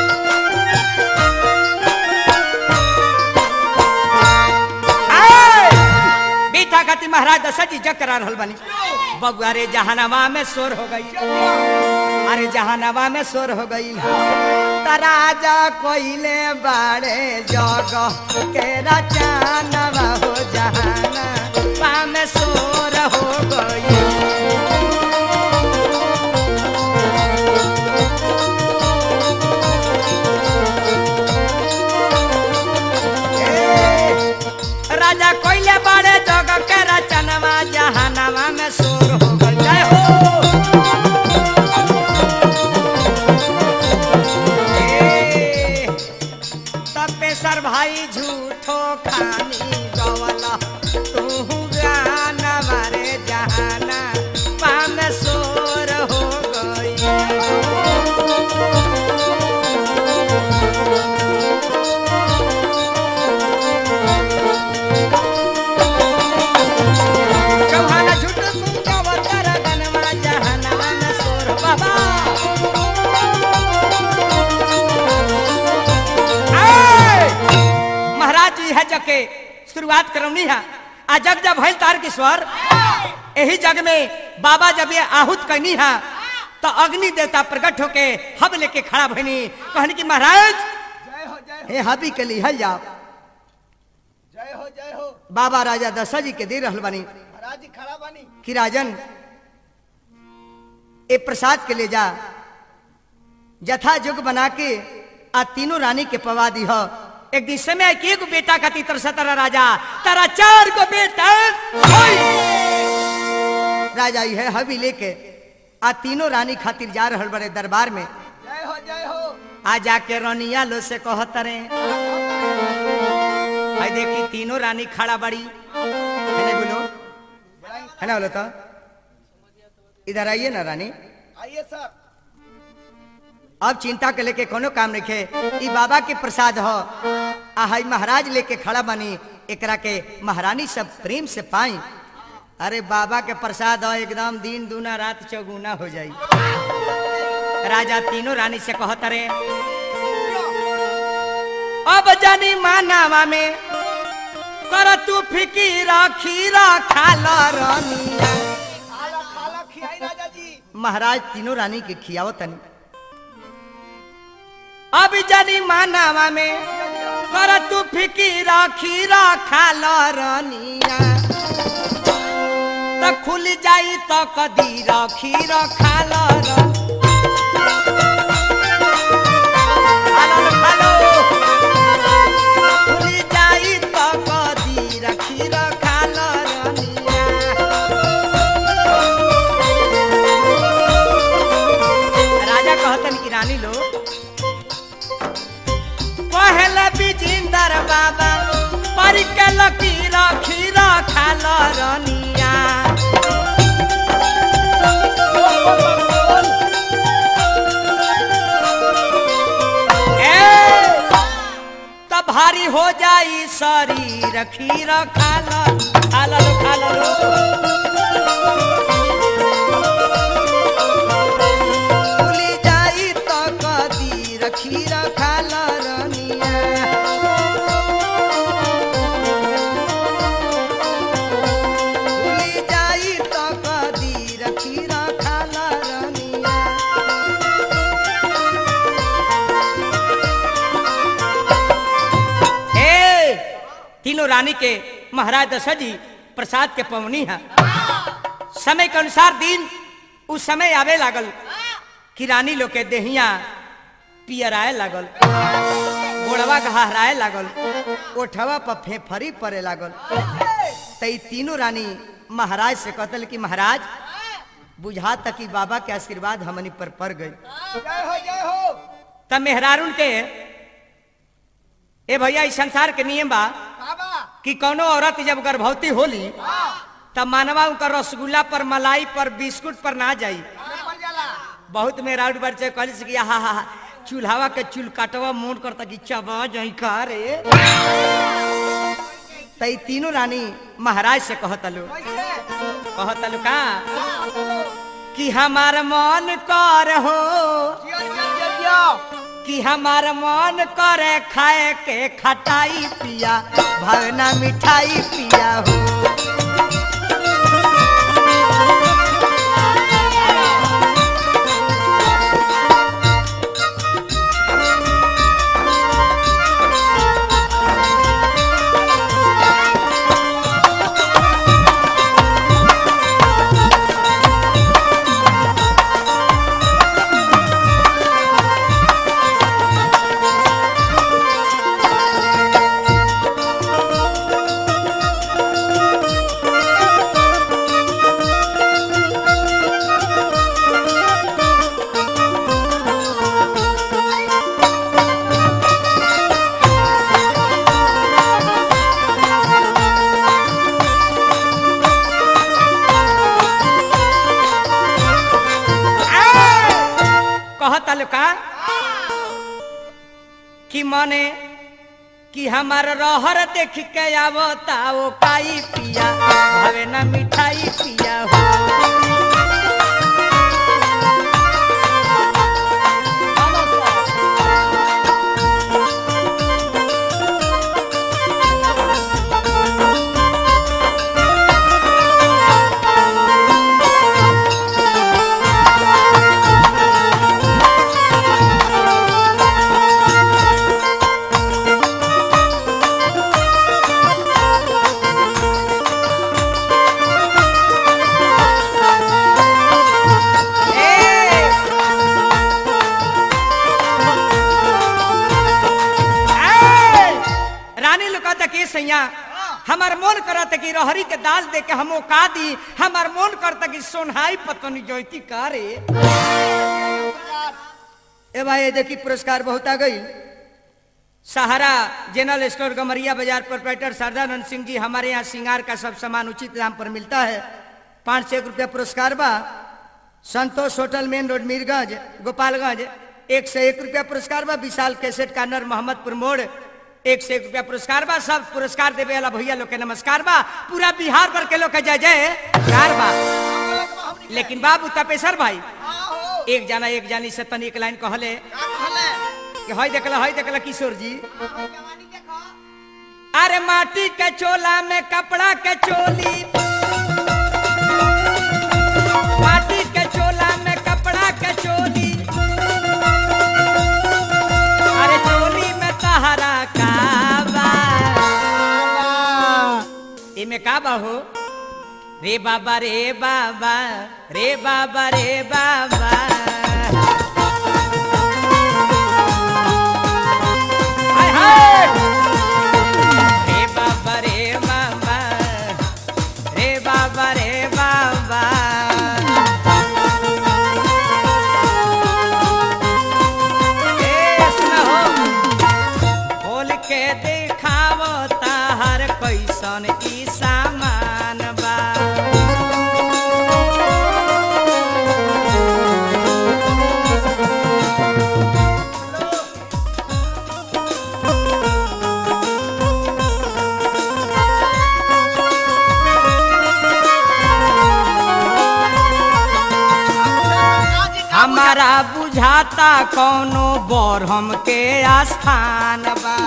आए! बीता गति महाराज दशरथ जी जग करा रहल बनी बबुआ रे जहानवा में शोर हो गई अरे जहानवा में शोर हो गई तराजा कोइले बाड़े जग के रचानवा हो जहाना पा में शोर हो गई ए, राजा कोइले बाड़े जग के रचनवा जहानवा में शोर हो गई जय हो ए, तपेसर भाई झूठो खानी गवला तू गाना मारे जहाना पाम सोर हो गई चौहाना झूठ तू गवतर गनवा जहाना में सोर बाबा आए! महाराज जी है जग के शुरुआत करौनी है आ जग जब भइल तार के स्वर यही जग में बाबा जब ये आहूत करनी है तो अग्नि देवता प्रकट होके हब लेके खड़ा भइनी कहनी कि महाराज जय हो जय हो हे हबी के लिए हल जाओ जय हो जय हो बाबा राजा दशरथ जी के दे रहल बनी महाराज जी खड़ा बानी कि राजन ए प्रसाद के ले जा जथा युग बना के आ तीनों रानी के पवा दी हो एक दिन समय के एगो बेटा का तीतर सतरा राजा तारा चार गो बेटा होई। राजा ही है हबी लेके आ तीनों रानी खातिर जा रहल बड़े दरबार में जय हो जय हो आ जाके रनिया लो से कहतरे भाई देखी तीनों रानी खड़ा बड़ी है ना बोलो है ना बोलो तो इधर आइए ना रानी आइए सर अब चिंता के लेके कोनो काम नहीं खे ई बाबा के प्रसाद हो आ हई महाराज लेके खड़ा बनी एकरा के महारानी सब प्रेम से पाई अरे बाबा के प्रसाद हो एकदम दिन दूना रात चौगुना हो जाई राजा तीनों रानी से कहत रे अब जानी मानावा में कर तू फिकीरा खीरा खाला रानिया खाला खाला खियाई राजा जी महाराज तीनों रानी के खियावो तनी अब जानी मानावा में कर तू फिकीरा खीरा खाला रानिया त खुल जाई त कदीरा खीरा खाला रानी खालो रे, खालो। खुल जाई त कदीरा खीरा खाला रानिया राजा कहतन कि रानी लो पहले बिजिंदर बाबा पर के लकीरा खीरा खाला रनिया ए, तब भारी हो जाई शरीर खीरा खाला खाला लो खा लो भूली जाई तो कदी रखी रखाल रनिया भूली जाई तो कदी रखी रखाल रनिया ए तीनों रानी के महाराज दशरथ जी प्रसाद के पवनी है समय के अनुसार दिन उस समय आवे लागल कि रानी लोग के देहिया पियराए लागल गोड़वा गहराए लागल ओठवा पर फेफरी पड़े लागल तई तीनों रानी महाराज से कहतल कि महाराज बुझा तक कि बाबा के आशीर्वाद हमनी पर पड़ गई जय हो जय हो तब मेहरारून के ए भैया इस संसार के नियम बा बाबा कि कोनो औरत जब गर्भवती होली तब मानवा उनका रसगुल्ला पर मलाई पर बिस्कुट पर ना जाई पड़ जाला बहुत मेरा बच्चे कहली से कि हा हा चूल्हावा के चूल काटवा मोड़ करता कि चबा जाई का रे तई तीनों रानी महाराज से कहतलु कैसे कहतलु का कि हमार मन कर हो जियो जियो जियो कि हमार मन करे खाए के खटाई पिया भवना मिठाई पिया हो कहतलु का कि मने कि हमार रहर देख के आवता ओ काई पिया भावे ना मिठाई पिया हो ए! ए! रानी लोग कहता कि सैया हमार मन करता कि रहरी के दाल दे के हम का दी हमार मन करता कि सोनहाई पतनी जोती का रे ए भाई ये देखी पुरस्कार बहुत आ गई सहारा जनरल स्टोर गमरिया बाजार प्रोपराइटर सरदानंद सिंह जी हमारे यहाँ श्रृंगार का सब सामान उचित दाम पर मिलता है पाँच सौ एक रुपया पुरस्कार बा Santosh hotel main road Mirganj Gopalganj एक सौ एक रुपया पुरस्कार बा विशाल कैसेट कार्नर मोहम्मदपुर मोड़ एक सौ एक रुपया पुरस्कार बा सब पुरस्कार देवे वाला भैया लोग के नमस्कार बा पूरा बिहार भर के लोग के जय जय कार बा लेकिन बाबू तपेसर भाई आहो एक जना एक जानी से तनी एक लाइन कहले का कहले कि हई देखला हई देखला किशोर जी जवानी देखो अरे माटी के चोला में कपड़ा के चोली माटी के चोला में कपड़ा के चोली अरे चोली में तहरा का बा इमे का बा हो रे बाबा रे बाबा रे बाबा रे बाबा हाय हाय रे बाबा रे बाबा रे बाबा रे बाबा ए सुना हो खोल के देखावो ताहर कैसन ई सामान बा बुझाता कौनो बरहम के आस्थान बा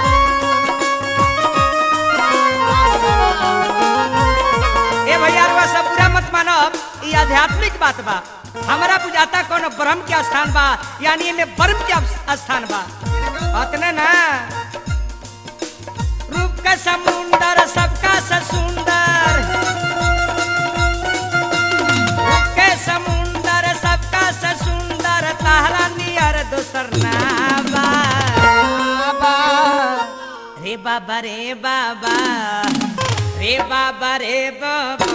ए भैया रुआ सब बुरा मत मानब ई आध्यात्मिक बात बा हमरा बुझाता कौनो ब्रह्म के स्थान बा यानी एमे ब्रह्म के स्थान बा अतने ना रूप का समुंदर सबका से सुंदर रूप के समुंदर सबका से सुंदर ताहरा नियर दोसर ना बा रे बाबा रे बाबा रे बाबा रे बाबा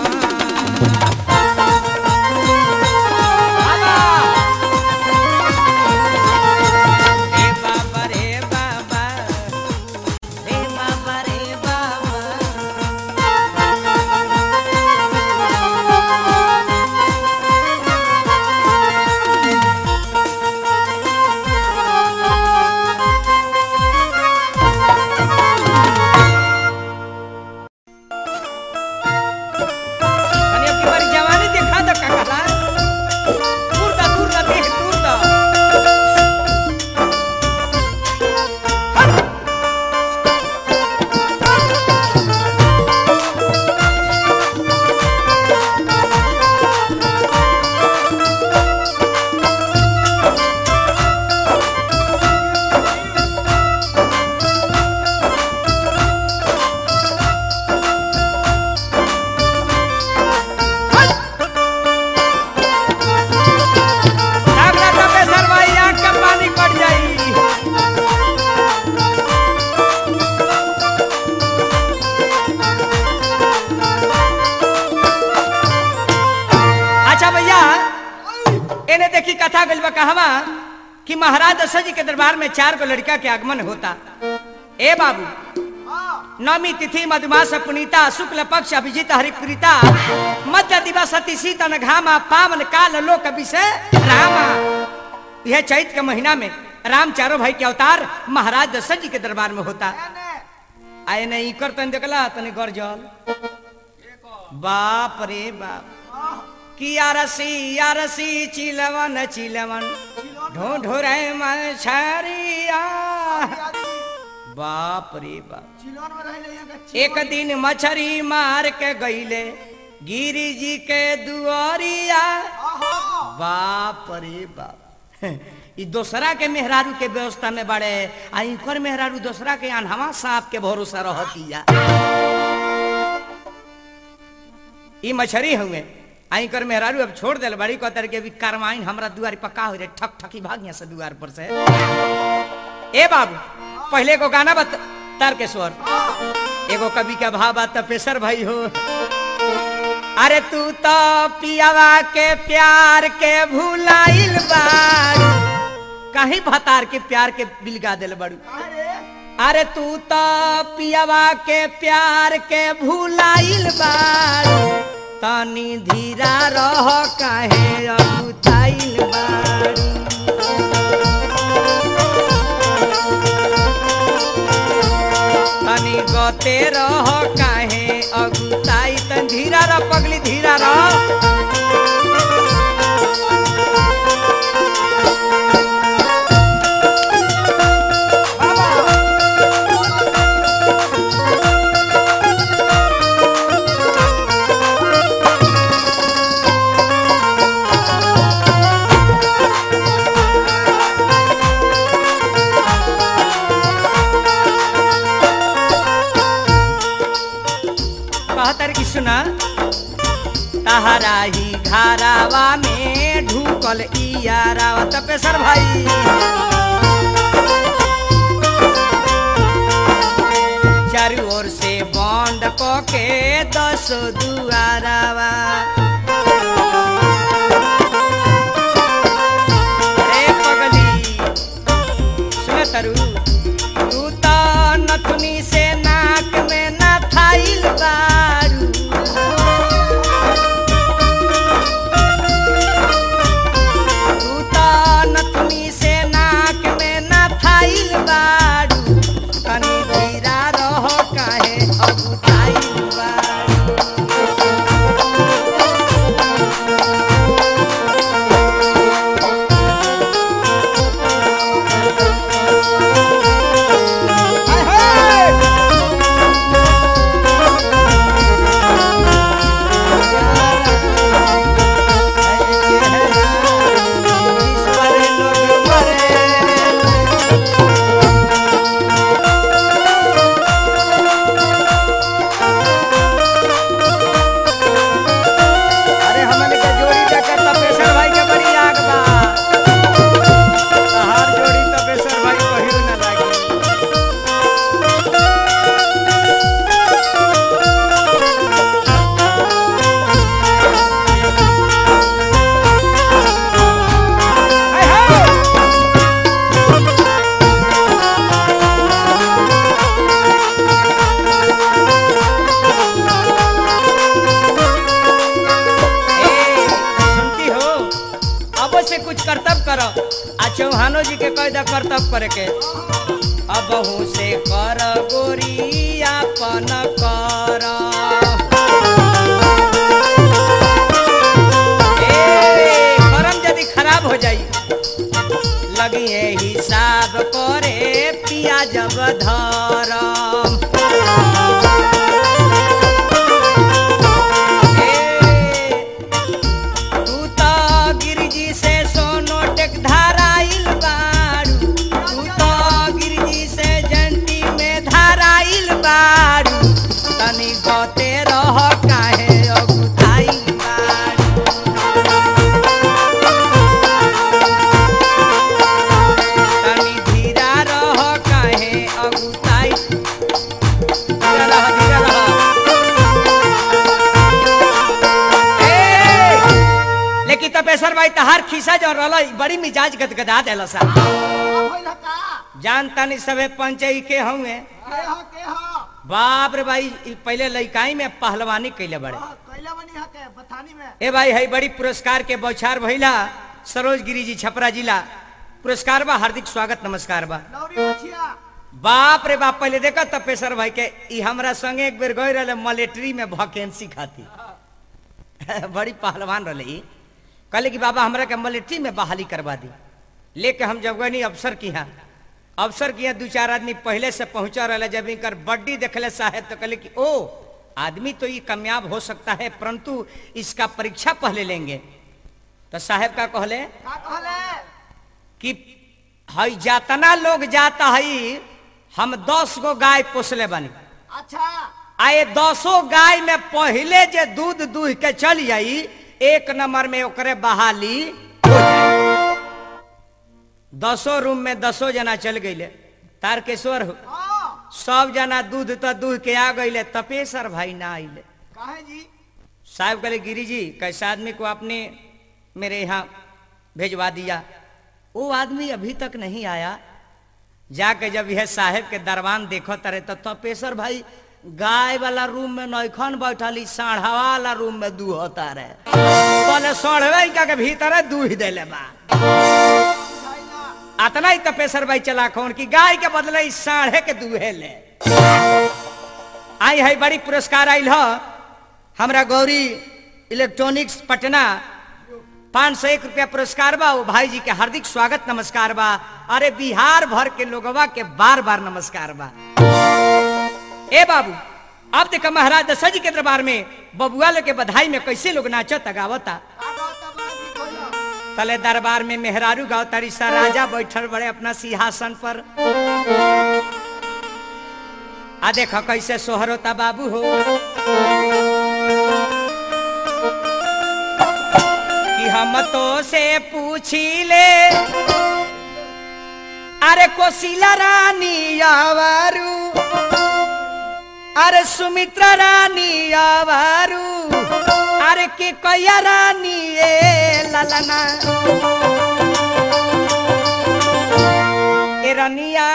बाबा रे बाबा रे बाबा रे बाबा रे बाबा અને अब की बारी जवानी देखा दो काकाला दूर दा दूर दा देख दूर दा लागला तबे सरवाई आंख का पानी पड़ जाई अच्छा भैया एने देखी कथा गइल बा कहवा कि महाराज दशरथ जी के दरबार में चार गो लड़का के आगमन होता ए बाबू नवमी तिथि मधुमास पुनीता शुक्ल पक्ष अभिजित हरिप्रीता मध्य दिवस अति शीतन घामा पावन काल लोक विषय रामा यह चैत के महीना में राम चारों भाई के अवतार महाराज दशरथ जी के दरबार में होता आए नहीं कर तन देखला तने गरजल बाप रे बाप कि आरसी आरसी चिलवन चिलवन ढूंढ रे मछरिया बाप रे बाप एक दिन मछरी मार के गईले गिरी जी के दुआरिया बाप रे बाप ई दोसरा के मेहरारू के व्यवस्था में बड़े आ इनकर मेहरारू दोसरा के अनहवा सांप के भरोसा रहतिया ई मछरी हुए आई कर मेहरारू अब छोड़ दिल बड़ी कहतर के भी कारवाइन हमरा दुआर पक्का हो रे ठक ठकी भाग यहाँ से दुआर पर से ए बाबू पहले को गाना बत तार के स्वर एगो कवि का भाव बा तपेसर भाई हो अरे तू तो पियावा के प्यार के भुलाइल बारू कहीं भतार के प्यार के बिलगा दिल बड़ू अरे तू तो पियावा के प्यार के भुलाइल बारू तनी धीरा रह काहे अगुताइल बारू तनी गते रह काहे अगुताई तन धीरा रह पगली धीरा रह कहतर की सुना तहरा ही घरावा में ढूकल इयारावा तपेसर भाई चारू ओर से बंद क के दस दुआरावा रे पगली सुन तरु तू तो नथुनी से नाक में ना थाइल बारू तू तो नथुनी से नाक में ना थाइल बारू तनी धीरा रह काहे अगुताइल बारू चौहानो जी के कैदा कर्तव्य करे के अबहू से कर गोरी आपन कर ए, करम यदि खराब हो जाई लगी है हिसाब करे पिया जब धरम ए, तू तो गिरिजी से सोनो टेक धाराइल बारू तू तो गिरिजी से जंती में धाराइल बारू तनी गते रह काहे अगुताइल बारू तनी धीरा रह काहे अगुताई धीरा रह धीरा रह ए, लेकिन तपेश्वर भाई तहार खीसा जो रहल बड़ी मिजाज गदगदा देला सा होइल का जान तानी सबे पंचई के हउए के ह के ह बाप रे भाई ई पहले लइकाई में पहलवानी कैले बड़े हाँ, कैला बनी ह के बथानी में ए भाई है बड़ी पुरस्कार के बौछार भइला सरोज गिरी जी छपरा जिला पुरस्कार बा हार्दिक स्वागत नमस्कार बा लौरी मछिया बाप रे बाप पहले देखा तपेश्वर भाई के ई हमरा संगे एक बेर गए रहे मिलिट्री में वैकेंसी खाती बड़ी पहलवान रहे ई कहले कि बाबा हमरा के मिलिट्री में बहाली करवा दी लेके हम जब गनी अफसर की यहाँ अफसर की यहाँ दू चार आदमी पहले से पहुंचा रहे जब इनकर बड्डी देखले साहेब तो कहले कि ओ आदमी तो ये कामयाब हो सकता है परंतु इसका परीक्षा पहले लेंगे तो साहेब का कहले का कहले कि हई जातना लोग जाता हई हम दस गो गाय पोसले बनी अच्छा आए दसो गाय में पहले जे दूध दूह के चल जाई एक नंबर में ओकरे बहाली हो जाई दसो रूम में दसो जना चल गईले तारकेश्वर हो हाँ सब जना दूध तो दूह के आ गईले तपेश्वर भाई ना आइले काहे जी साहब कहले गिरी जी कैसे आदमी को आपने मेरे यहाँ भेजवा दिया वो आदमी अभी तक नहीं आया जाके जब यह साहेब के दरबान देखो तरे तो तपेश्वर भाई गाय वाला रूम में नौखन बैठली साढ़ा वाला रूम में दूहता रहे बोले सोढ़वे का के भीतर दूह देले बा बुझाई ना अतना ही तपेश्वर भाई चला कौन की गाय के बदले इस साढ़े के दूहे ले आई है बड़ी पुरस्कार आयल ह हमरा गौरी इलेक्ट्रॉनिक्स पटना पाँच सौ एक रुपया पुरस्कार बा वो भाई जी के हार्दिक स्वागत नमस्कार बा अरे बिहार भर के लोगवा के बार बार नमस्कार बा ए बाबू अब देखा महाराज दशरथ जी के दरबार में बबुआ लोग के बधाई में कैसे लोग नाचता गावता का कहता बड़ा जी कोइला तले दरबार में मेहरारू गाँव तारी सा राजा बैठल बड़े अपना सिंहासन पर आ देखो कैसे सोहर होता बाबू हो कि हम तो से पूछी ले अरे कोशिला रानी आवारू अरे सुमित्रा रानी आवारू अरे के कैया रानी ए ललना ए रनिया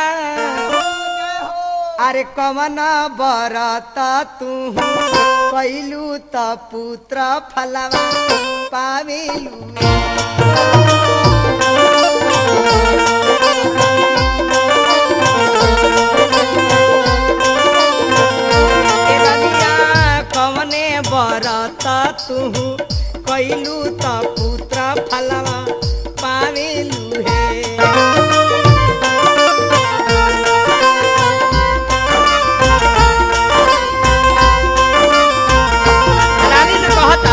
अरे कवन बरत तू कैलू त पुत्र फलवा पावेलू ए रनिया कवने बरत तू कैलू त पुत्र फलवा पावेलू हे रानी ने कहता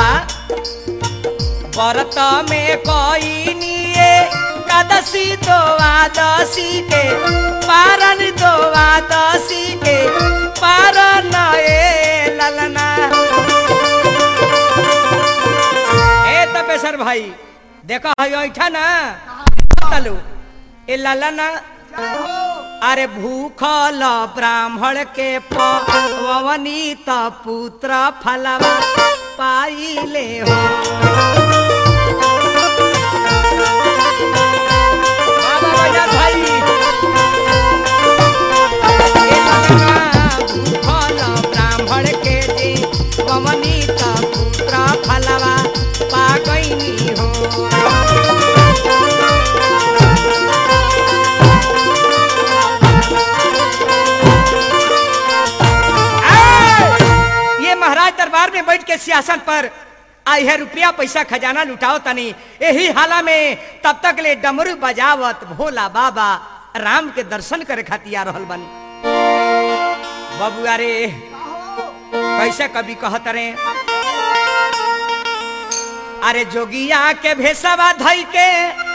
व्रत में कोई निये कदसी दो आदसी के पारन दो आदसी के पारन ए ललना ए तपेश्वर भाई देखो है ऐठा ना तलू ए ललना अरे भूखल ब्राह्मण के पवनी त पुत्र फलवा पाइले हो बाबा बजा भाई ए ललना भूखल ब्राह्मण के जे पवनी त पुत्र फलवा पा गईनी हो में बैठ के सियासत पर आई है रुपया पैसा खजाना लुटाओ तनी यही हाला में तब तक ले डमरू बजावत भोला बाबा राम के दर्शन करे खातिर आ रहल बनी बबुआ रे कैसे कभी कहत रे अरे जोगिया के भेसवा धई के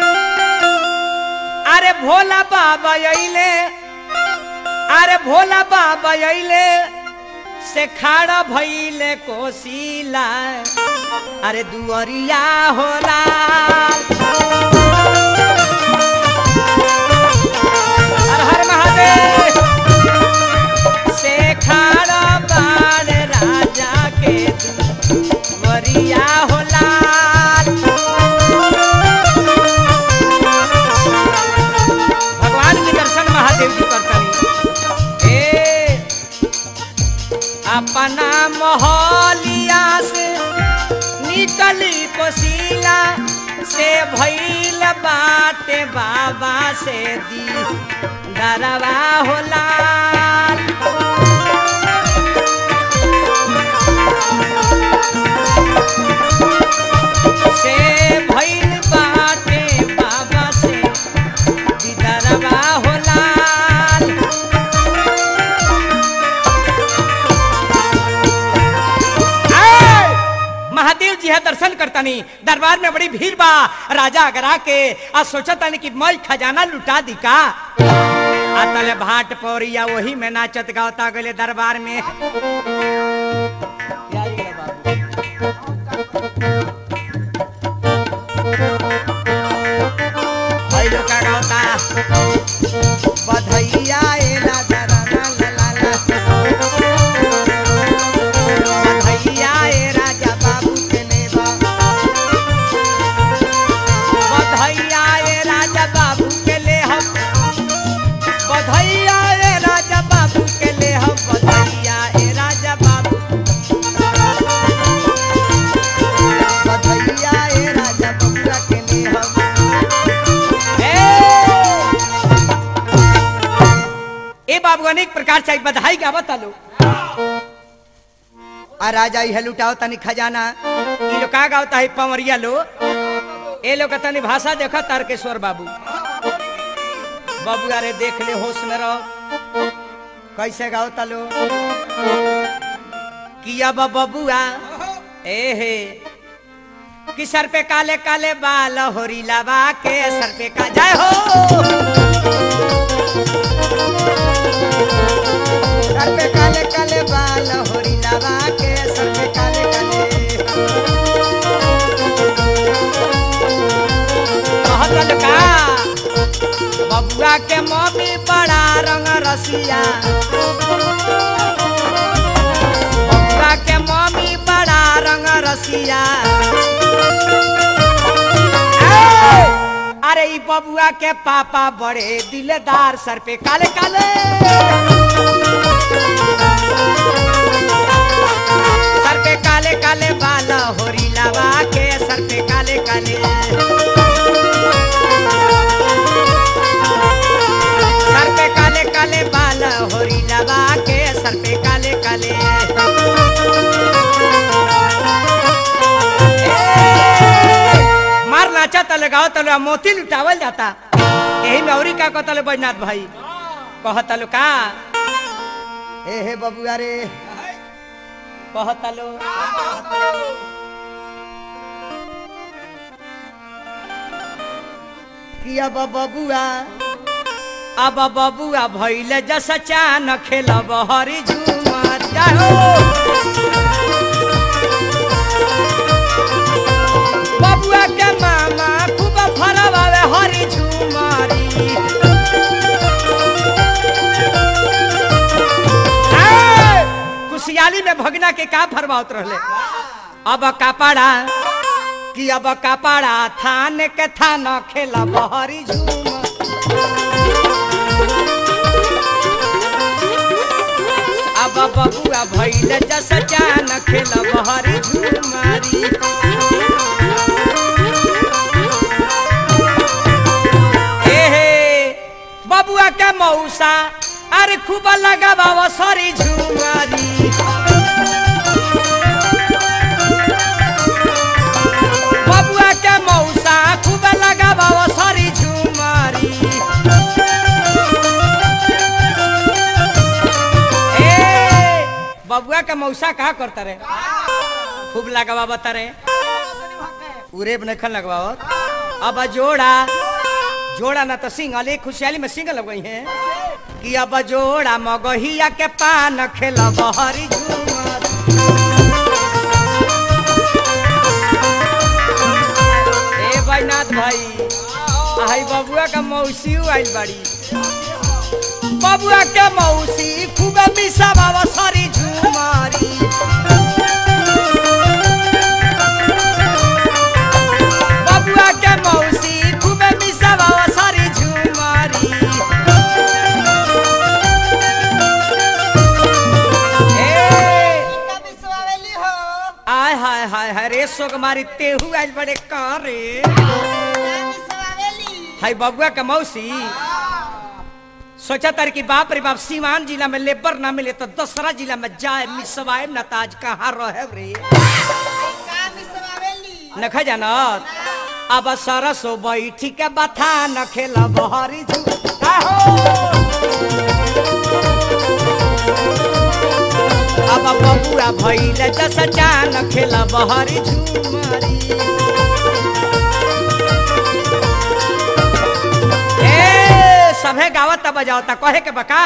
अरे भोला बाबा अइले अरे भोला बाबा अइले से खाड़ा भइले कोसीला अरे दुअरिया होला हर हर महादेव से खाड़ा बाण राजा के दुअरिया होला भगवान के दर्शन महादेव जी करतनी ए अपना मोहलिया से निकली कोसीला से भइल बाटे बाबा से दी दरवा होला से भइल बाटे बाबा से दी दरवा होला आए! महादेव जी है दर्शन करतानी दरबार में बड़ी भीड़ बा राजा अगरा के आ सोचतानी कि मैं खजाना लुटा दी का आ तले भाट पौरिया वही में नाचत गावता गले दरबार में भाई लोग का गावता बधैया ए राजा ला ला ला ला बधैया ए राजा बाबू के नेवा बधैया ए राजा बाबू के ले हम बधैया ए राजा बाबू के ले हम बधैया ए राजा बाबू बधैया ए राजा बबुआ के नेवा ए! ए बाबू अनेक प्रकार से बधाई गावत आलो आ राजा इहे लुटाओ तनी खजाना ई लोग का गावता है पवरिया लो ए लोग का तनी भाषा देखो तारकेश्वर बाबू बाबू अरे देख ले होश में रहो कैसे गावता लो किया बा बबुआ ए हे कि सर पे काले काले बाल होरी लगा के सर पे का जय हो सर पे काले काले बाल होरी लगा के सर पे काले काले कहतल का बबुआ के मम्मी बड़ा रंग रसिया बबुआ के मम्मी बड़ा रंग रसिया ए! अरे ई बबुआ के पापा बड़े दिलदार सर पे काले काले सर पे काले काले बाल होरी लगा के सर पे काले काले सर पे काले काले बाल होरी लगा के सर पे काले काले ए, मार नाचा तले गाओ तले मोती लुटावल जाता यही में औरी का कहतले बैजनाथ भाई कहतलो का ए हे बबुआ रे कहतलो कि अब बबुआ अब बबुआ भैले जस चान खेलब हरी झूमर जाहो बबुआ के मामा खूब फरवावे हरी झूमरी ए, कुशियाली में भगना के का फरमावत रहले अब कपड़ा कि अब कपड़ा थान के थान खेलब हरी झूमर अब बबुआ भैल जस जान खेल बहरी झुमारी ए हे बबुआ के मौसा अरे खूब लगावा सरी झुमारी बाबा सारी झुमारी ए बबुआ का मौसा कहा करता रे खूब लगवा बता रे पूरे नखन लगवाओ अब जोड़ा जोड़ा ना तो सिंगल एक खुशहाली में सिंगल लग गई है कि अब जोड़ा मगहिया के पान खेला बहरी झूमर ए बैनाथ भाई आई बबुआ का मौसी आइल बड़ी बबुआ के मौसी खूब मिसा बाबा सारी झूमारी बबुआ के मौसी खूब मिसा बाबा सारी झूमारी ए आय हाय हाय हाय रे सोगमारी तेहू आज बड़े कहाँ रे हाय बबुआ के मौसी सोचा तार कि बाप रे बाप सीवान जिला में लेबर ना मिले तो दूसरा जिला में जाए मिसवाए न ताज कहाँ रहे रे नखा जाना अब सरसो बैठी के बथा न खेला बहरी झू आहो। अब बबुआ भैले दस चान खेला बहरी झूमारी ए सभे गावत बजावता कहे के बका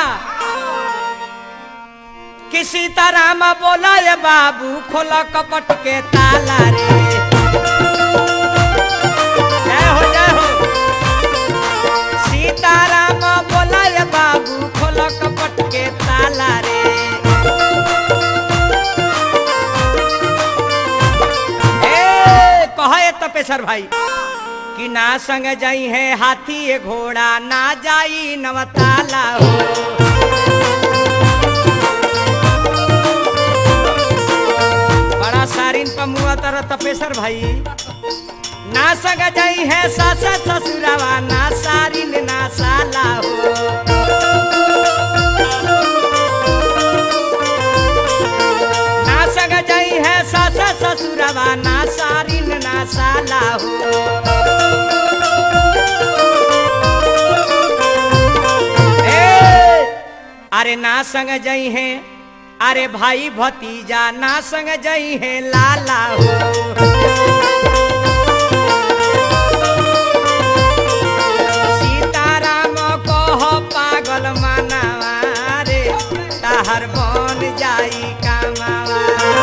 कि सीताराम बोला ये बाबू खोला कपट के ताला रे जय हो जय हो सीताराम बोला ये बाबू खोला कपट के ताला रे ए कहे तपेसर भाई कि ना संग जाई है हाथी ये घोड़ा ना जाई नवताला हो बड़ा सारिन पमुआ तर तपेसर भाई ना संग जाई है सासा ससुरावा ना सारिन ना साला हो ना संग जाई है सासा ससुरावा ना सारिन ना साला हो ए, अरे ना संग जई है अरे भाई भतीजा ना संग जई है लाला हो सीताराम कह पागल मानावा रे ताहर बन जाई कामावा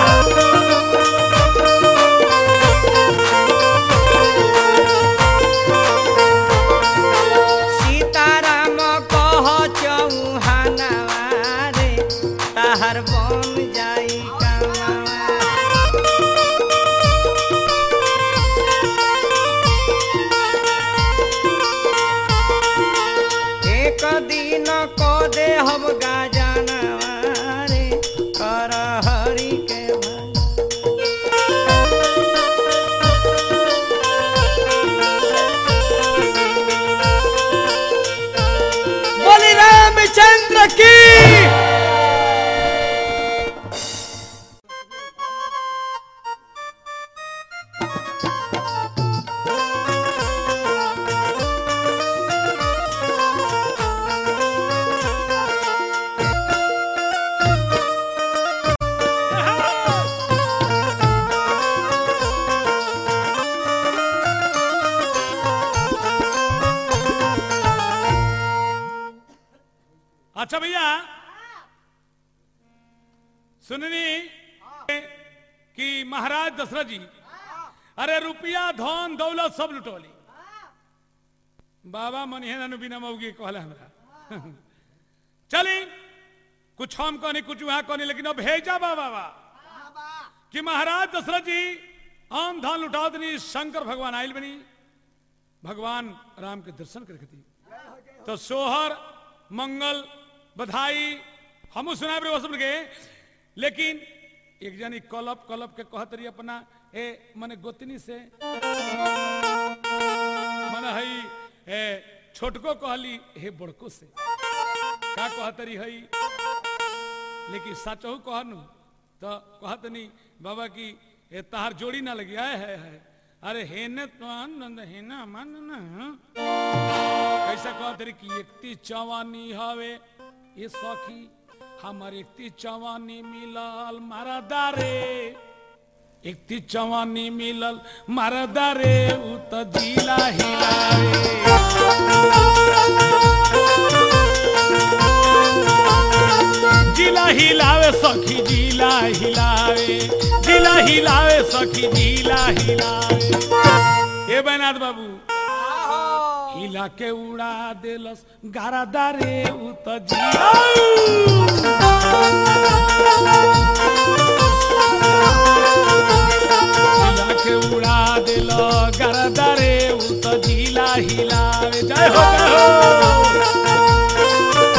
सीताराम कह चौहानवा रे ताहर बन जाई कामावा एक दिन क दे हम गाजनवा रे कर हरि के भजन। बोली रामचंद्र की अच्छा भैया सुननी कि महाराज दशरथ जी अरे रुपया धन दौलत सब लुटौली बाबा मनिहन बिना मौगी कहला हमरा चली कुछ हम कहनी कुछ वहां कहनी लेकिन अब भेजा बा बाबा कि महाराज दशरथ जी आम धान लुटा दनी शंकर भगवान आयल बनी भगवान राम के दर्शन करे खातिर तो सोहर मंगल बधाई हमू सुनाए रे सब के लेकिन एक जनी कलप कलप के कहत रही अपना ए मने गोतनी से मने हई ए छोटको कहली हे बड़को से का कहत रही हई लेकिन सचहु कहनु तो कहत नहीं बाबा की ए तहार जोड़ी ना लगी आए है है अरे हेने तो आनंद हेना मन ना कैसा कहत रे कि एकती चवानी हवे ये सखी हमर एकती चवानी मिलल मारा दारे एकती चवानी मिलल मारा दारे उ त जिला हिलावे जिला हिलावे सखी जिला हिलावे जिला हिलावे सखी जिला हिलावे ए बैनाथ बाबू हिला के उड़ा देलस गारा दारे उ त जिला हिला के उड़ा देल गारा दारे उ त जिला हिलावे जय हो जय हो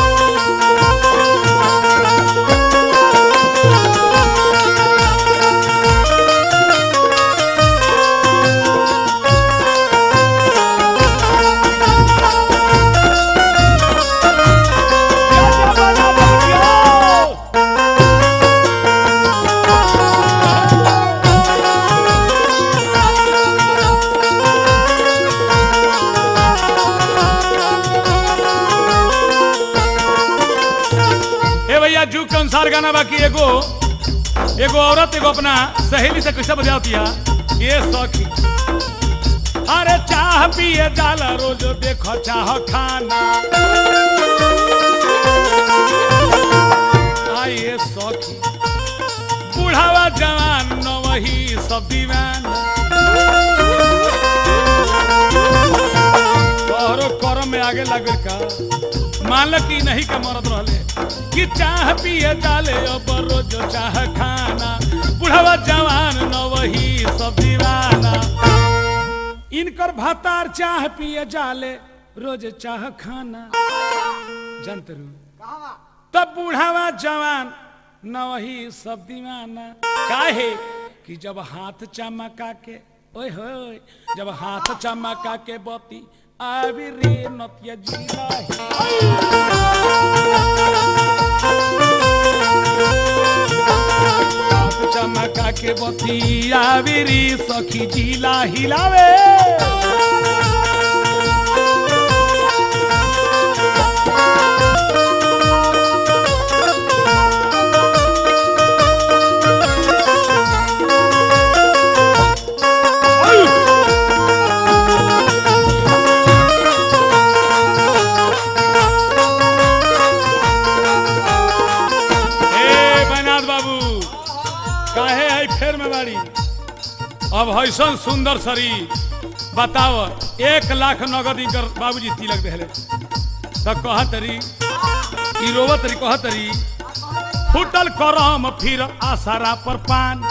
ए भैया जुग के अनुसार गाना बाकी एगो एगो औरत एगो अपना सहेली से कैसे बजाती है ये सखी अरे चाह पिए जाला रोज देखो चाह खाना आइए सखी बुढ़ावा जवान न वही सब दीवाना तोहरो करम में आगे लगे का मालक की नहीं का मरद रहले कि चाह पिए डाले अब रोज चाह खाना बुढ़वा जवान न वही सब दीवाना इनकर भातार चाह पिए जाले रोज चाह खाना जनतरू तब बुढ़ावा जवान न वही सब दीवाना काहे कि जब हाथ चमका के ओए होए जब हाथ चमका के बती आवी रे नतिया जिला हाथ चमका के बती आवी रे सखी जिला हिलावे ए बैनाथ बाबू काहे है फेर में बाड़ी अब हैसन सुंदर शरीर बताओ एक लाख नगद इनकर बाबूजी तिलक देले तो कह तरी ई रोवत तरी कह तरी फुटल करम फिर आसारा पर पान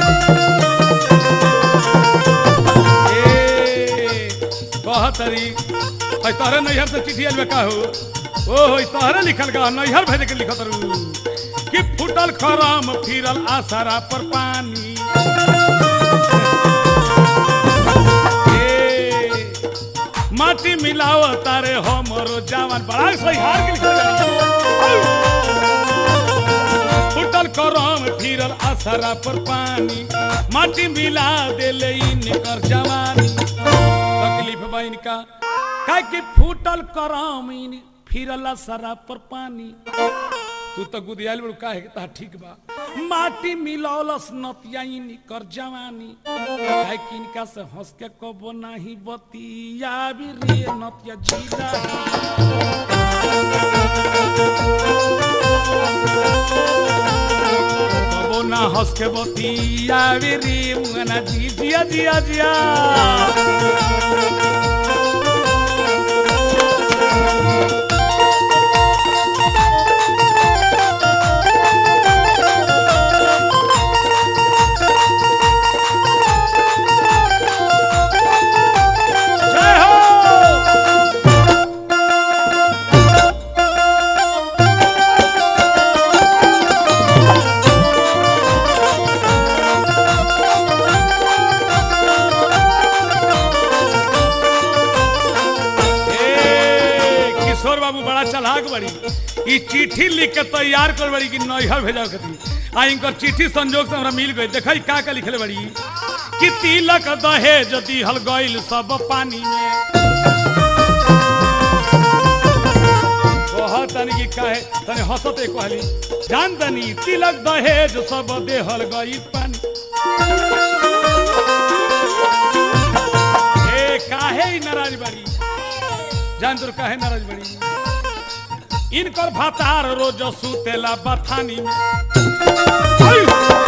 ए, कह तरी है तोहरे नैहर से चिट्ठी आइल का हो ओ हो तोहरे लिखल का नैहर भेजे के लिखत रू कि फुटल खरम फिरल आसारा पर पानी ए, माटी मिलाव तारे हमरो जवान बड़ा सही हार के लिखल जाई। फुटल करम फिरल आसरा पर पानी माटी मिला देले इनकर जवानी तकलीफ बा इनका काहे कि फूटल करम इन फिरल आसरा पर पानी तू तो गुदियाल बड़ू काहे ता ठीक बा माटी मिलौलस नतिया इनकर जवानी काहे कि इनका से हंस के कबो नाही बतिया भी रे नतिया जीला कबो ना हंस के बतिया भी रे मुंगना जी जिया जिया जिया जय हो ए, किशोर बाबू बड़ा चलाक बड़ी ई चिट्ठी लिख के तैयार कर बड़ी कि नैहर भेजा कती आ इनकर चिट्ठी संजोग से हमरा मिल गई देखई का का लिखले बड़ी कि तिलक दहेज दिहल गइल सब पानी में कह तनी कि काहे तनी हंसते कहली जान तनी तिलक दहेज सब देहल गई पानी ए काहे ई नाराज बाड़ी जान तोर काहे नाराज बाड़ी इनकर भातार रोज सुतेला बथानी में आई!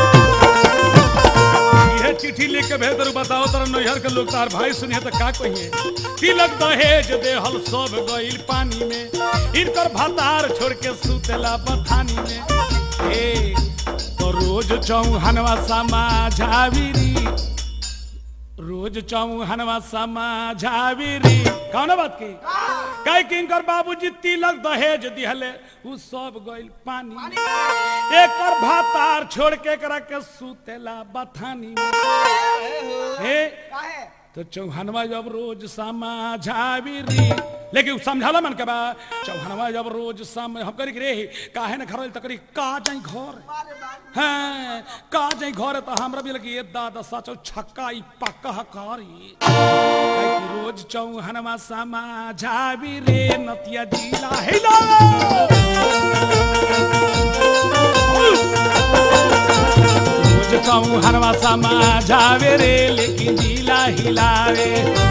इहे चिट्ठी लिख के भेज दरू बताओ तर नैहर के लोग तार भाई सुनिए तो का कहिए तिलक दहेज देहल सब गइल पानी में इनकर भातार छोड़ के सुतेला बथानी में ए तो रोज चौहनवा समा झाविरी रोज चौहनवा समा झाविरी कौन बात की कह कि इनकर बाबूजी तिलक दहेज दिहले उ सब गइल पानी एकर भातार छोड़ के करा के सुतेला बथानी में हे तो चौहानवा जब रोज समा झाविरी लेकिन समझाला मन के बा चौहानवा जब रोज सम हम करी रे काहे न घर तकरी का जाई घर हाँ का जाई घर तो हमरा भी लगी ये दादा सचो छक्का ई पक्का हकारी काहे कि रोज चौहानवा समा झाविरी नतिया जिला हिला रोज चौहानवा समा झावे रे लेकिन जिला हिलावे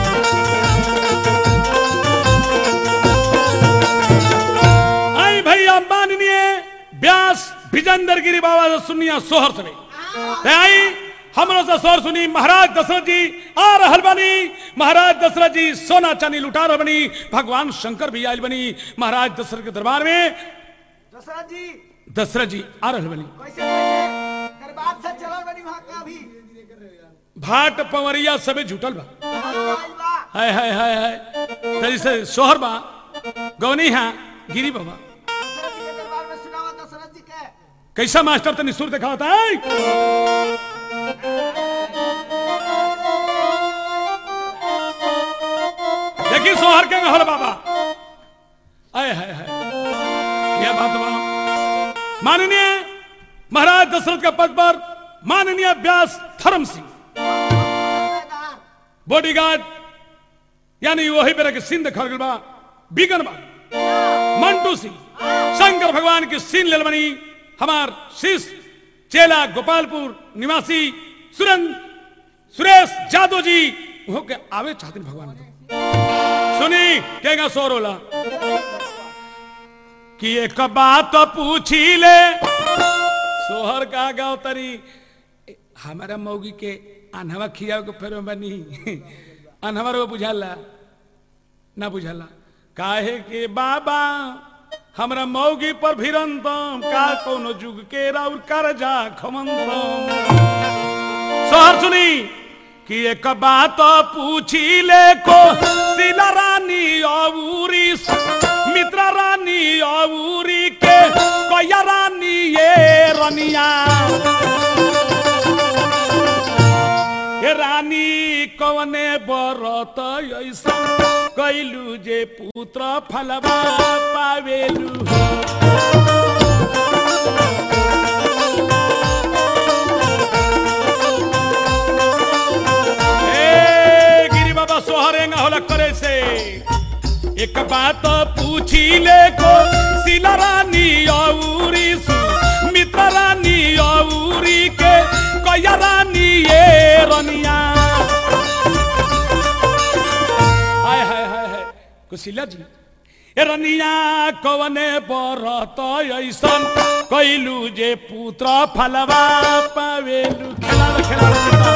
आई भैया माननीय व्यास विजेंद्र गिरी बाबा से सुनिया सोहर से ते आई हमरो से सोहर सुनी महाराज दशरथ जी आ रहल बनी महाराज दशरथ जी सोना चांदी लुटा रहल बनी भगवान शंकर भी आयल बनी महाराज दशरथ के दरबार में दशरथ जी दशरथ जी आ रहल बनी कैसे कैसे दरबार से चलल बनी वहां का भी भाट पवरिया सबे झूठल बा आइल बा हाय हाय हाय हाय तरी से सोहर बा गौनी हा गिरी बाबा दशरथ जी के दरबार में सुनावा दशरथ जी के कैसा मास्टर तनी सुर दिखाता है देखी सोहर के हर बाबा आय हाय हाय क्या बात बा माननीय महाराज दशरथ के पद पर माननीय व्यास धर्म सिंह बॉडीगार्ड यानी वही बेरा के सिंह खड़ गल बा बिगन बा मंटू सिंह शंकर भगवान की सीन लेल बनी हमार शिष्य चेला गोपालपुर निवासी सुरंग सुरेश जादव जी वो के आवे चाहते भगवान के। सुनी केगा सोर होला कि एक बात पूछी ले सोहर का गाँव तरी हमारा मौगी के अनहवा खियाव के फेर में बनी अनहवा रो बुझाला ना बुझाला काहे के बाबा हमरा मौगी पर भिरंतम का कोनो जुग के राउर करजा खमंतम सोहर सुनी कि एक बात पूछी ले को सिला रानी औरी मित्र रानी औरी के कोया रानी ये रनिया हे रानी कवने बरत ऐसा कैलू जे पुत्र फलवा पावेलू ए गिरी बाबा सोहरेंगा होला करे से एक बात पूछी ले को सिला रानी औरी सु मित्र रानी औरी के कया रानी ये रनिया हाय हाय हाय हाय कुशिला जी ए रनिया कवने बरत ऐसन कैलू जे पुत्र फलवा पावेलू खेला खेला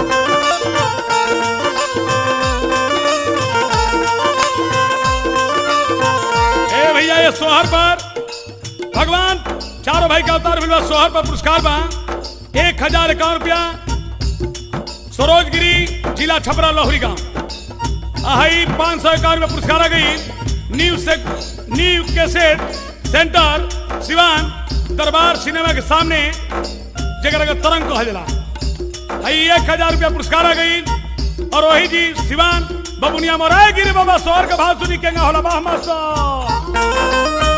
ए भैया ये सोहर पर भगवान चारों भाई का अवतार मिलवा सोहर पर पुरस्कार बा एक हजार इक्यावन रुपया सरोजगिरी जिला छपरा लोहरी गांव आई पाँच सौ इक्यावन रुपया पुरस्कार आ गई न्यू से न्यू कैसेट सेंटर सिवान दरबार सिनेमा के सामने जगह का तरंग कहा जला आई एक हजार रुपया पुरस्कार आ गई और वही जी सिवान बबुनिया मोराय गिरी बाबा सोहर का भाव सुनी केंगा होला बाह मास्टर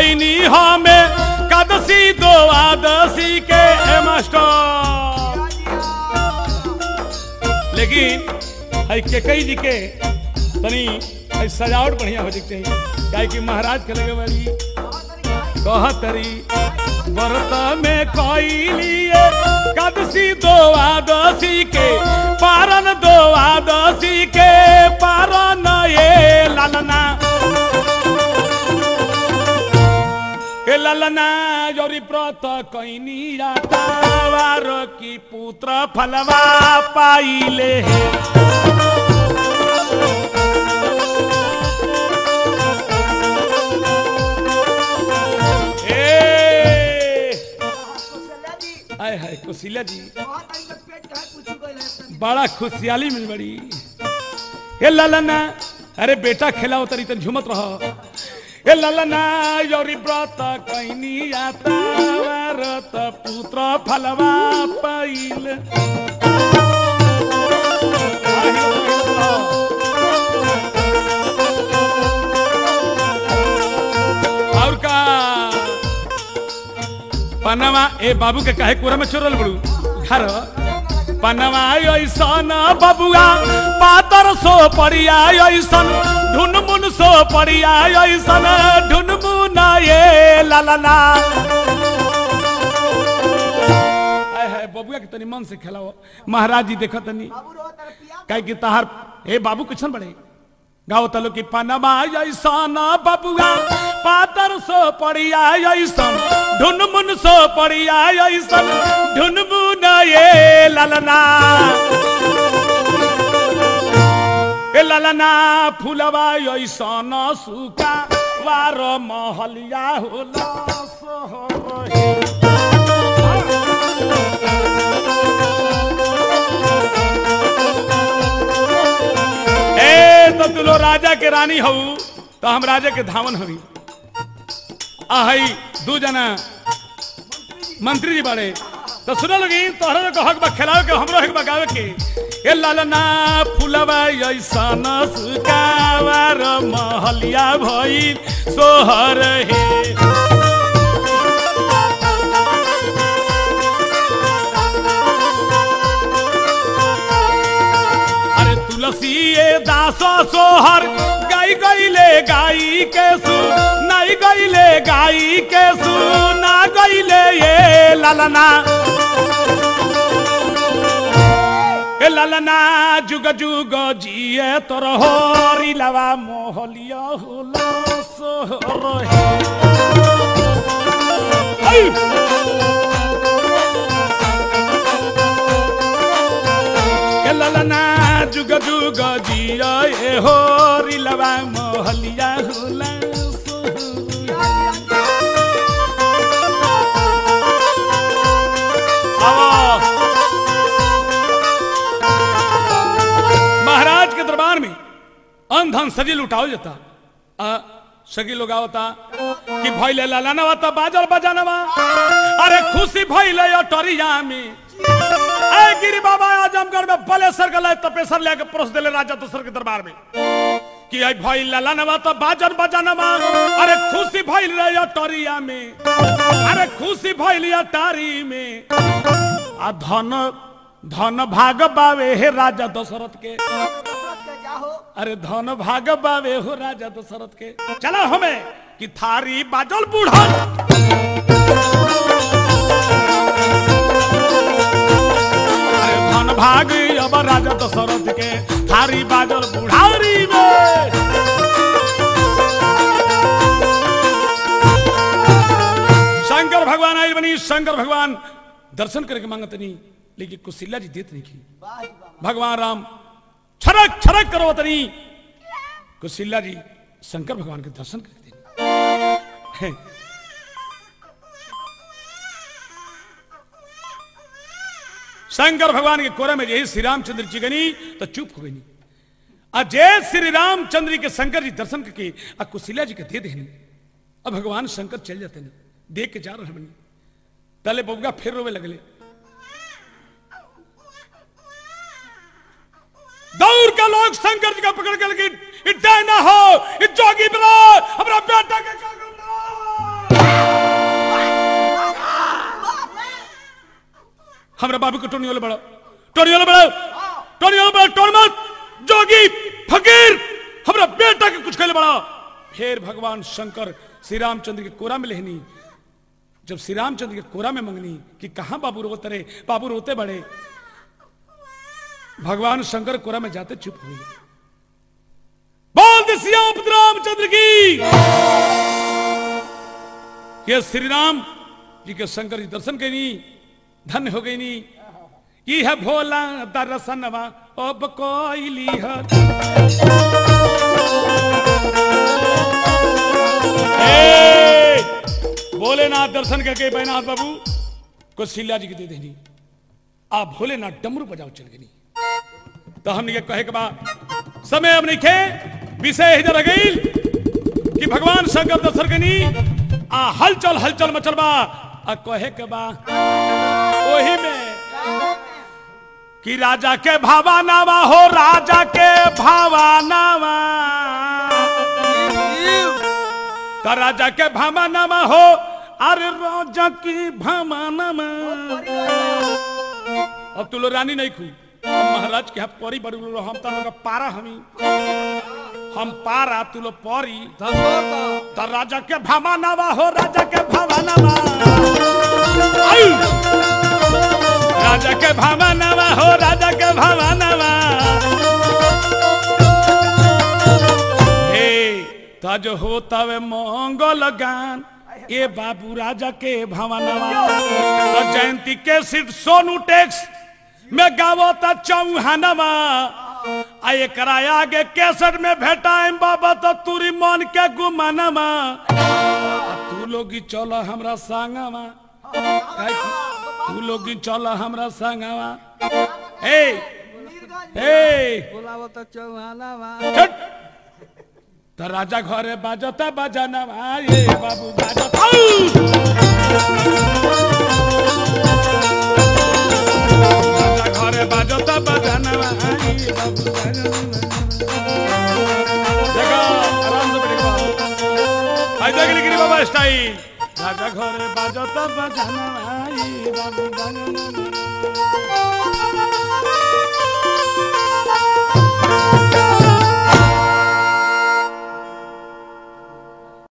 कैनी हमें कदसी दो आदसी के ए मास्टर लेकिन है के कई जी के तनी है सजावट बढ़िया हो जाए चाहिए काहे कि महाराज के लगे बड़ी कहतरी व्रत में कैलिए कदसी दो आदसी के पारन दो आदसी के पारन ये ललना हे ललना जोरी व्रत कैनी तावार की पुत्र फलवा पाइले हे ए आय हाय कुशीला जी बड़ा खुशहाली मिल बड़ी हे ललना अरे बेटा खेलाओ तरी तन झुमत रहो हे ललना योरी व्रत कैनी आता व्रत पुत्र फलवा पाइल और का पनवा ए बाबू के काहे कोरा में चोरल बड़ू घर पनवा ऐसन बबुआ पातर सो पड़िया ऐसन ढुनमुन सो पड़िया ऐसन ढुनमुन ये ललना आय हाय बबुआ के तनी मन से खेलाओ महाराज जी देखो तनी काहे कि तहार हे बाबू किछन बड़े गाओ तलो की पनमा ऐसन बबुआ पातर सो पड़िया ऐसन ढुनमुन सो पड़िया ऐसन ढुनमुन ये ललना ए ललना फुलवा ऐसन सुका वार महलिया होला सोहर ए तो तू लो राजा के रानी हऊ तो हम राजा के धावन हवी आहई दू जना मंत्री जी बड़े तो सुनो लोगी तोहरा को हक बा खिलावे के हमरो हक बा गावे के ए लालना फुलवा ऐसन सुकावर महलिया भई सोहर हे अरे तुलसी ये दासो सोहर गाई गईले गाई के सु नाई गईले गाई के सु ना गईले ये ललना ए ललना जुग जुग जिए तोर होरी लवा मोहलिया होला सोहर हे ऐ! ए ललना जुग जुग जिया ए हो रिलवा मोहलिया होला महाराज के दरबार में अन धन सजी लुटाओ जाता आ, सगी लोग आवता कि भैले लालाना वाता बाजल बजानवा अरे खुशी भैले अटरिया में ए गिरी बाबा आजमगढ़ में बलेसर का लाए तपेसर लेके परोस देले राजा दूसर के दरबार में कि आई भाई लाला नवा तो बाजन बजानवा अरे खुशी भइल रे अटरिया में अरे खुशी भइल अटारी में आ धन धन भाग बावे हे राजा दशरथ के अरे धन भाग बावे हो राजा दशरथ के चलो हमें कि थारी बाजल बूढ़न अरे धन भाग अब राजा दशरथ के थारी बाजल बुढ़ारी में शंकर भगवान आई बनी शंकर भगवान दर्शन करके मांगत नहीं लेकिन कुशिला जी देत नहीं की भगवान राम छरक छरक करो तनी कुशिला जी शंकर भगवान के दर्शन करते नहीं शंकर भगवान के कोरे में यही श्री रामचंद्र जी गनी तो चुप हो गई अजय श्री रामचंद्र जी के शंकर जी दर्शन करके आ कुशिला जी के दे देनी अब भगवान शंकर चल जाते हैं देख के जा रहे बनी तले बबुआ फिर रोवे लगले दौड़ का लोग शंकर जी का पकड़ कर लगे इतना ना हो इस जोगी बना हमारा बेटा के क्या करना हमरा बाबू के टोनी वाले बड़ो टोनी वाले बड़ो टोनी वाले बड़ो टोन मत जोगी फकीर हमरा बेटा के कुछ कहले बड़ा फिर भगवान शंकर श्री रामचंद्र के कोरा में लेहनी जब श्री रामचंद्र के कोरा में मंगनी कि कहा बाबू रोते रहे बाबू रोते बड़े भगवान शंकर कोरा में जाते चुप हुए बोल दे सियापत रामचंद्र की ये श्री राम जी के शंकर जी दर्शन करी धन्य हो गई नी ये है भोला दर्शनवा अब कोई है ए, भोलेनाथ दर्शन करके बैनाथ बाबू को सिल्ला जी के दे देनी आप भोलेनाथ डमरू बजाओ चल गई तो हमने ये कहे के बाद समय अब नहीं खे विषय इधर गई कि भगवान शंकर दर्शन कनी आ हलचल हलचल मचल बा आ कहे के बा ओही में कि राजा के भावानावा हो राजा के भावानावा तो राजा के भावानावा हो अरे राजा की भावानावा अब तू लो रानी नहीं खू हम महाराज के यहाँ परी बड़ी लो हम तो लोग पारा हमी हम पारा तू लो परी तो राजा के भावानावा हो राजा के भावानावा आयु! राजा के भावानावा हो राजा के भावानावा हे तज हो तवे मंगल गान ए बाबू राजा के भावानावा तो जयंती के सिर्फ सोनू टैक्स में गावो त चौहानवा आ एकरा आगे केसर में भेटाएम बाबा तो तुरी मन के गुमानवा आ तू लोगी चल हमरा संगवा काहे कि तू लोगी चल हमरा संगवा ए ए चट त राजा घरे बाजता बजानवा ए बाबू बाजता राजा घरे बाजता बजानवा ए बाबू बाजनवा देखो आराम से बैठे बाबू आई देख ली बाबा स्टाइल राजा घरे बाजता बजानवा ए बाबू बाजनवा